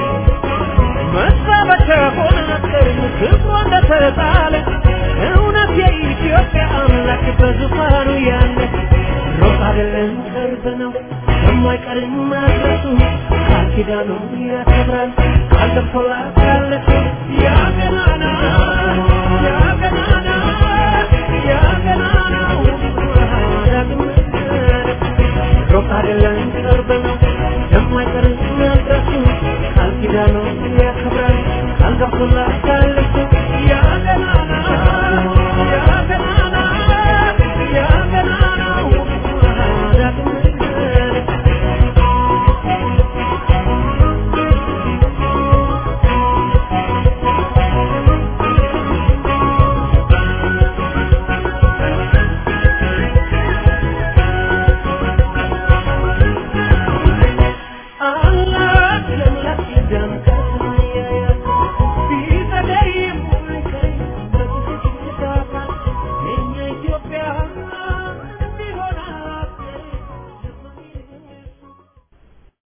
መሳበቻ ሆነ ቀርም ክብሯ እንደተጣለ እውነት የኢትዮጵያ አምላክ በዙፋኑ ያለ ሮቅ አይደለም ቅርብ ነው የማይቀርም መድረሱ ቃል ኪዳኑን ያከብራል ቃል ገብቶላት ያለች ያ ገናና ያ ገናና ያ ገናናው ዳግም ሩቅ አይደለም ቅርብ ነው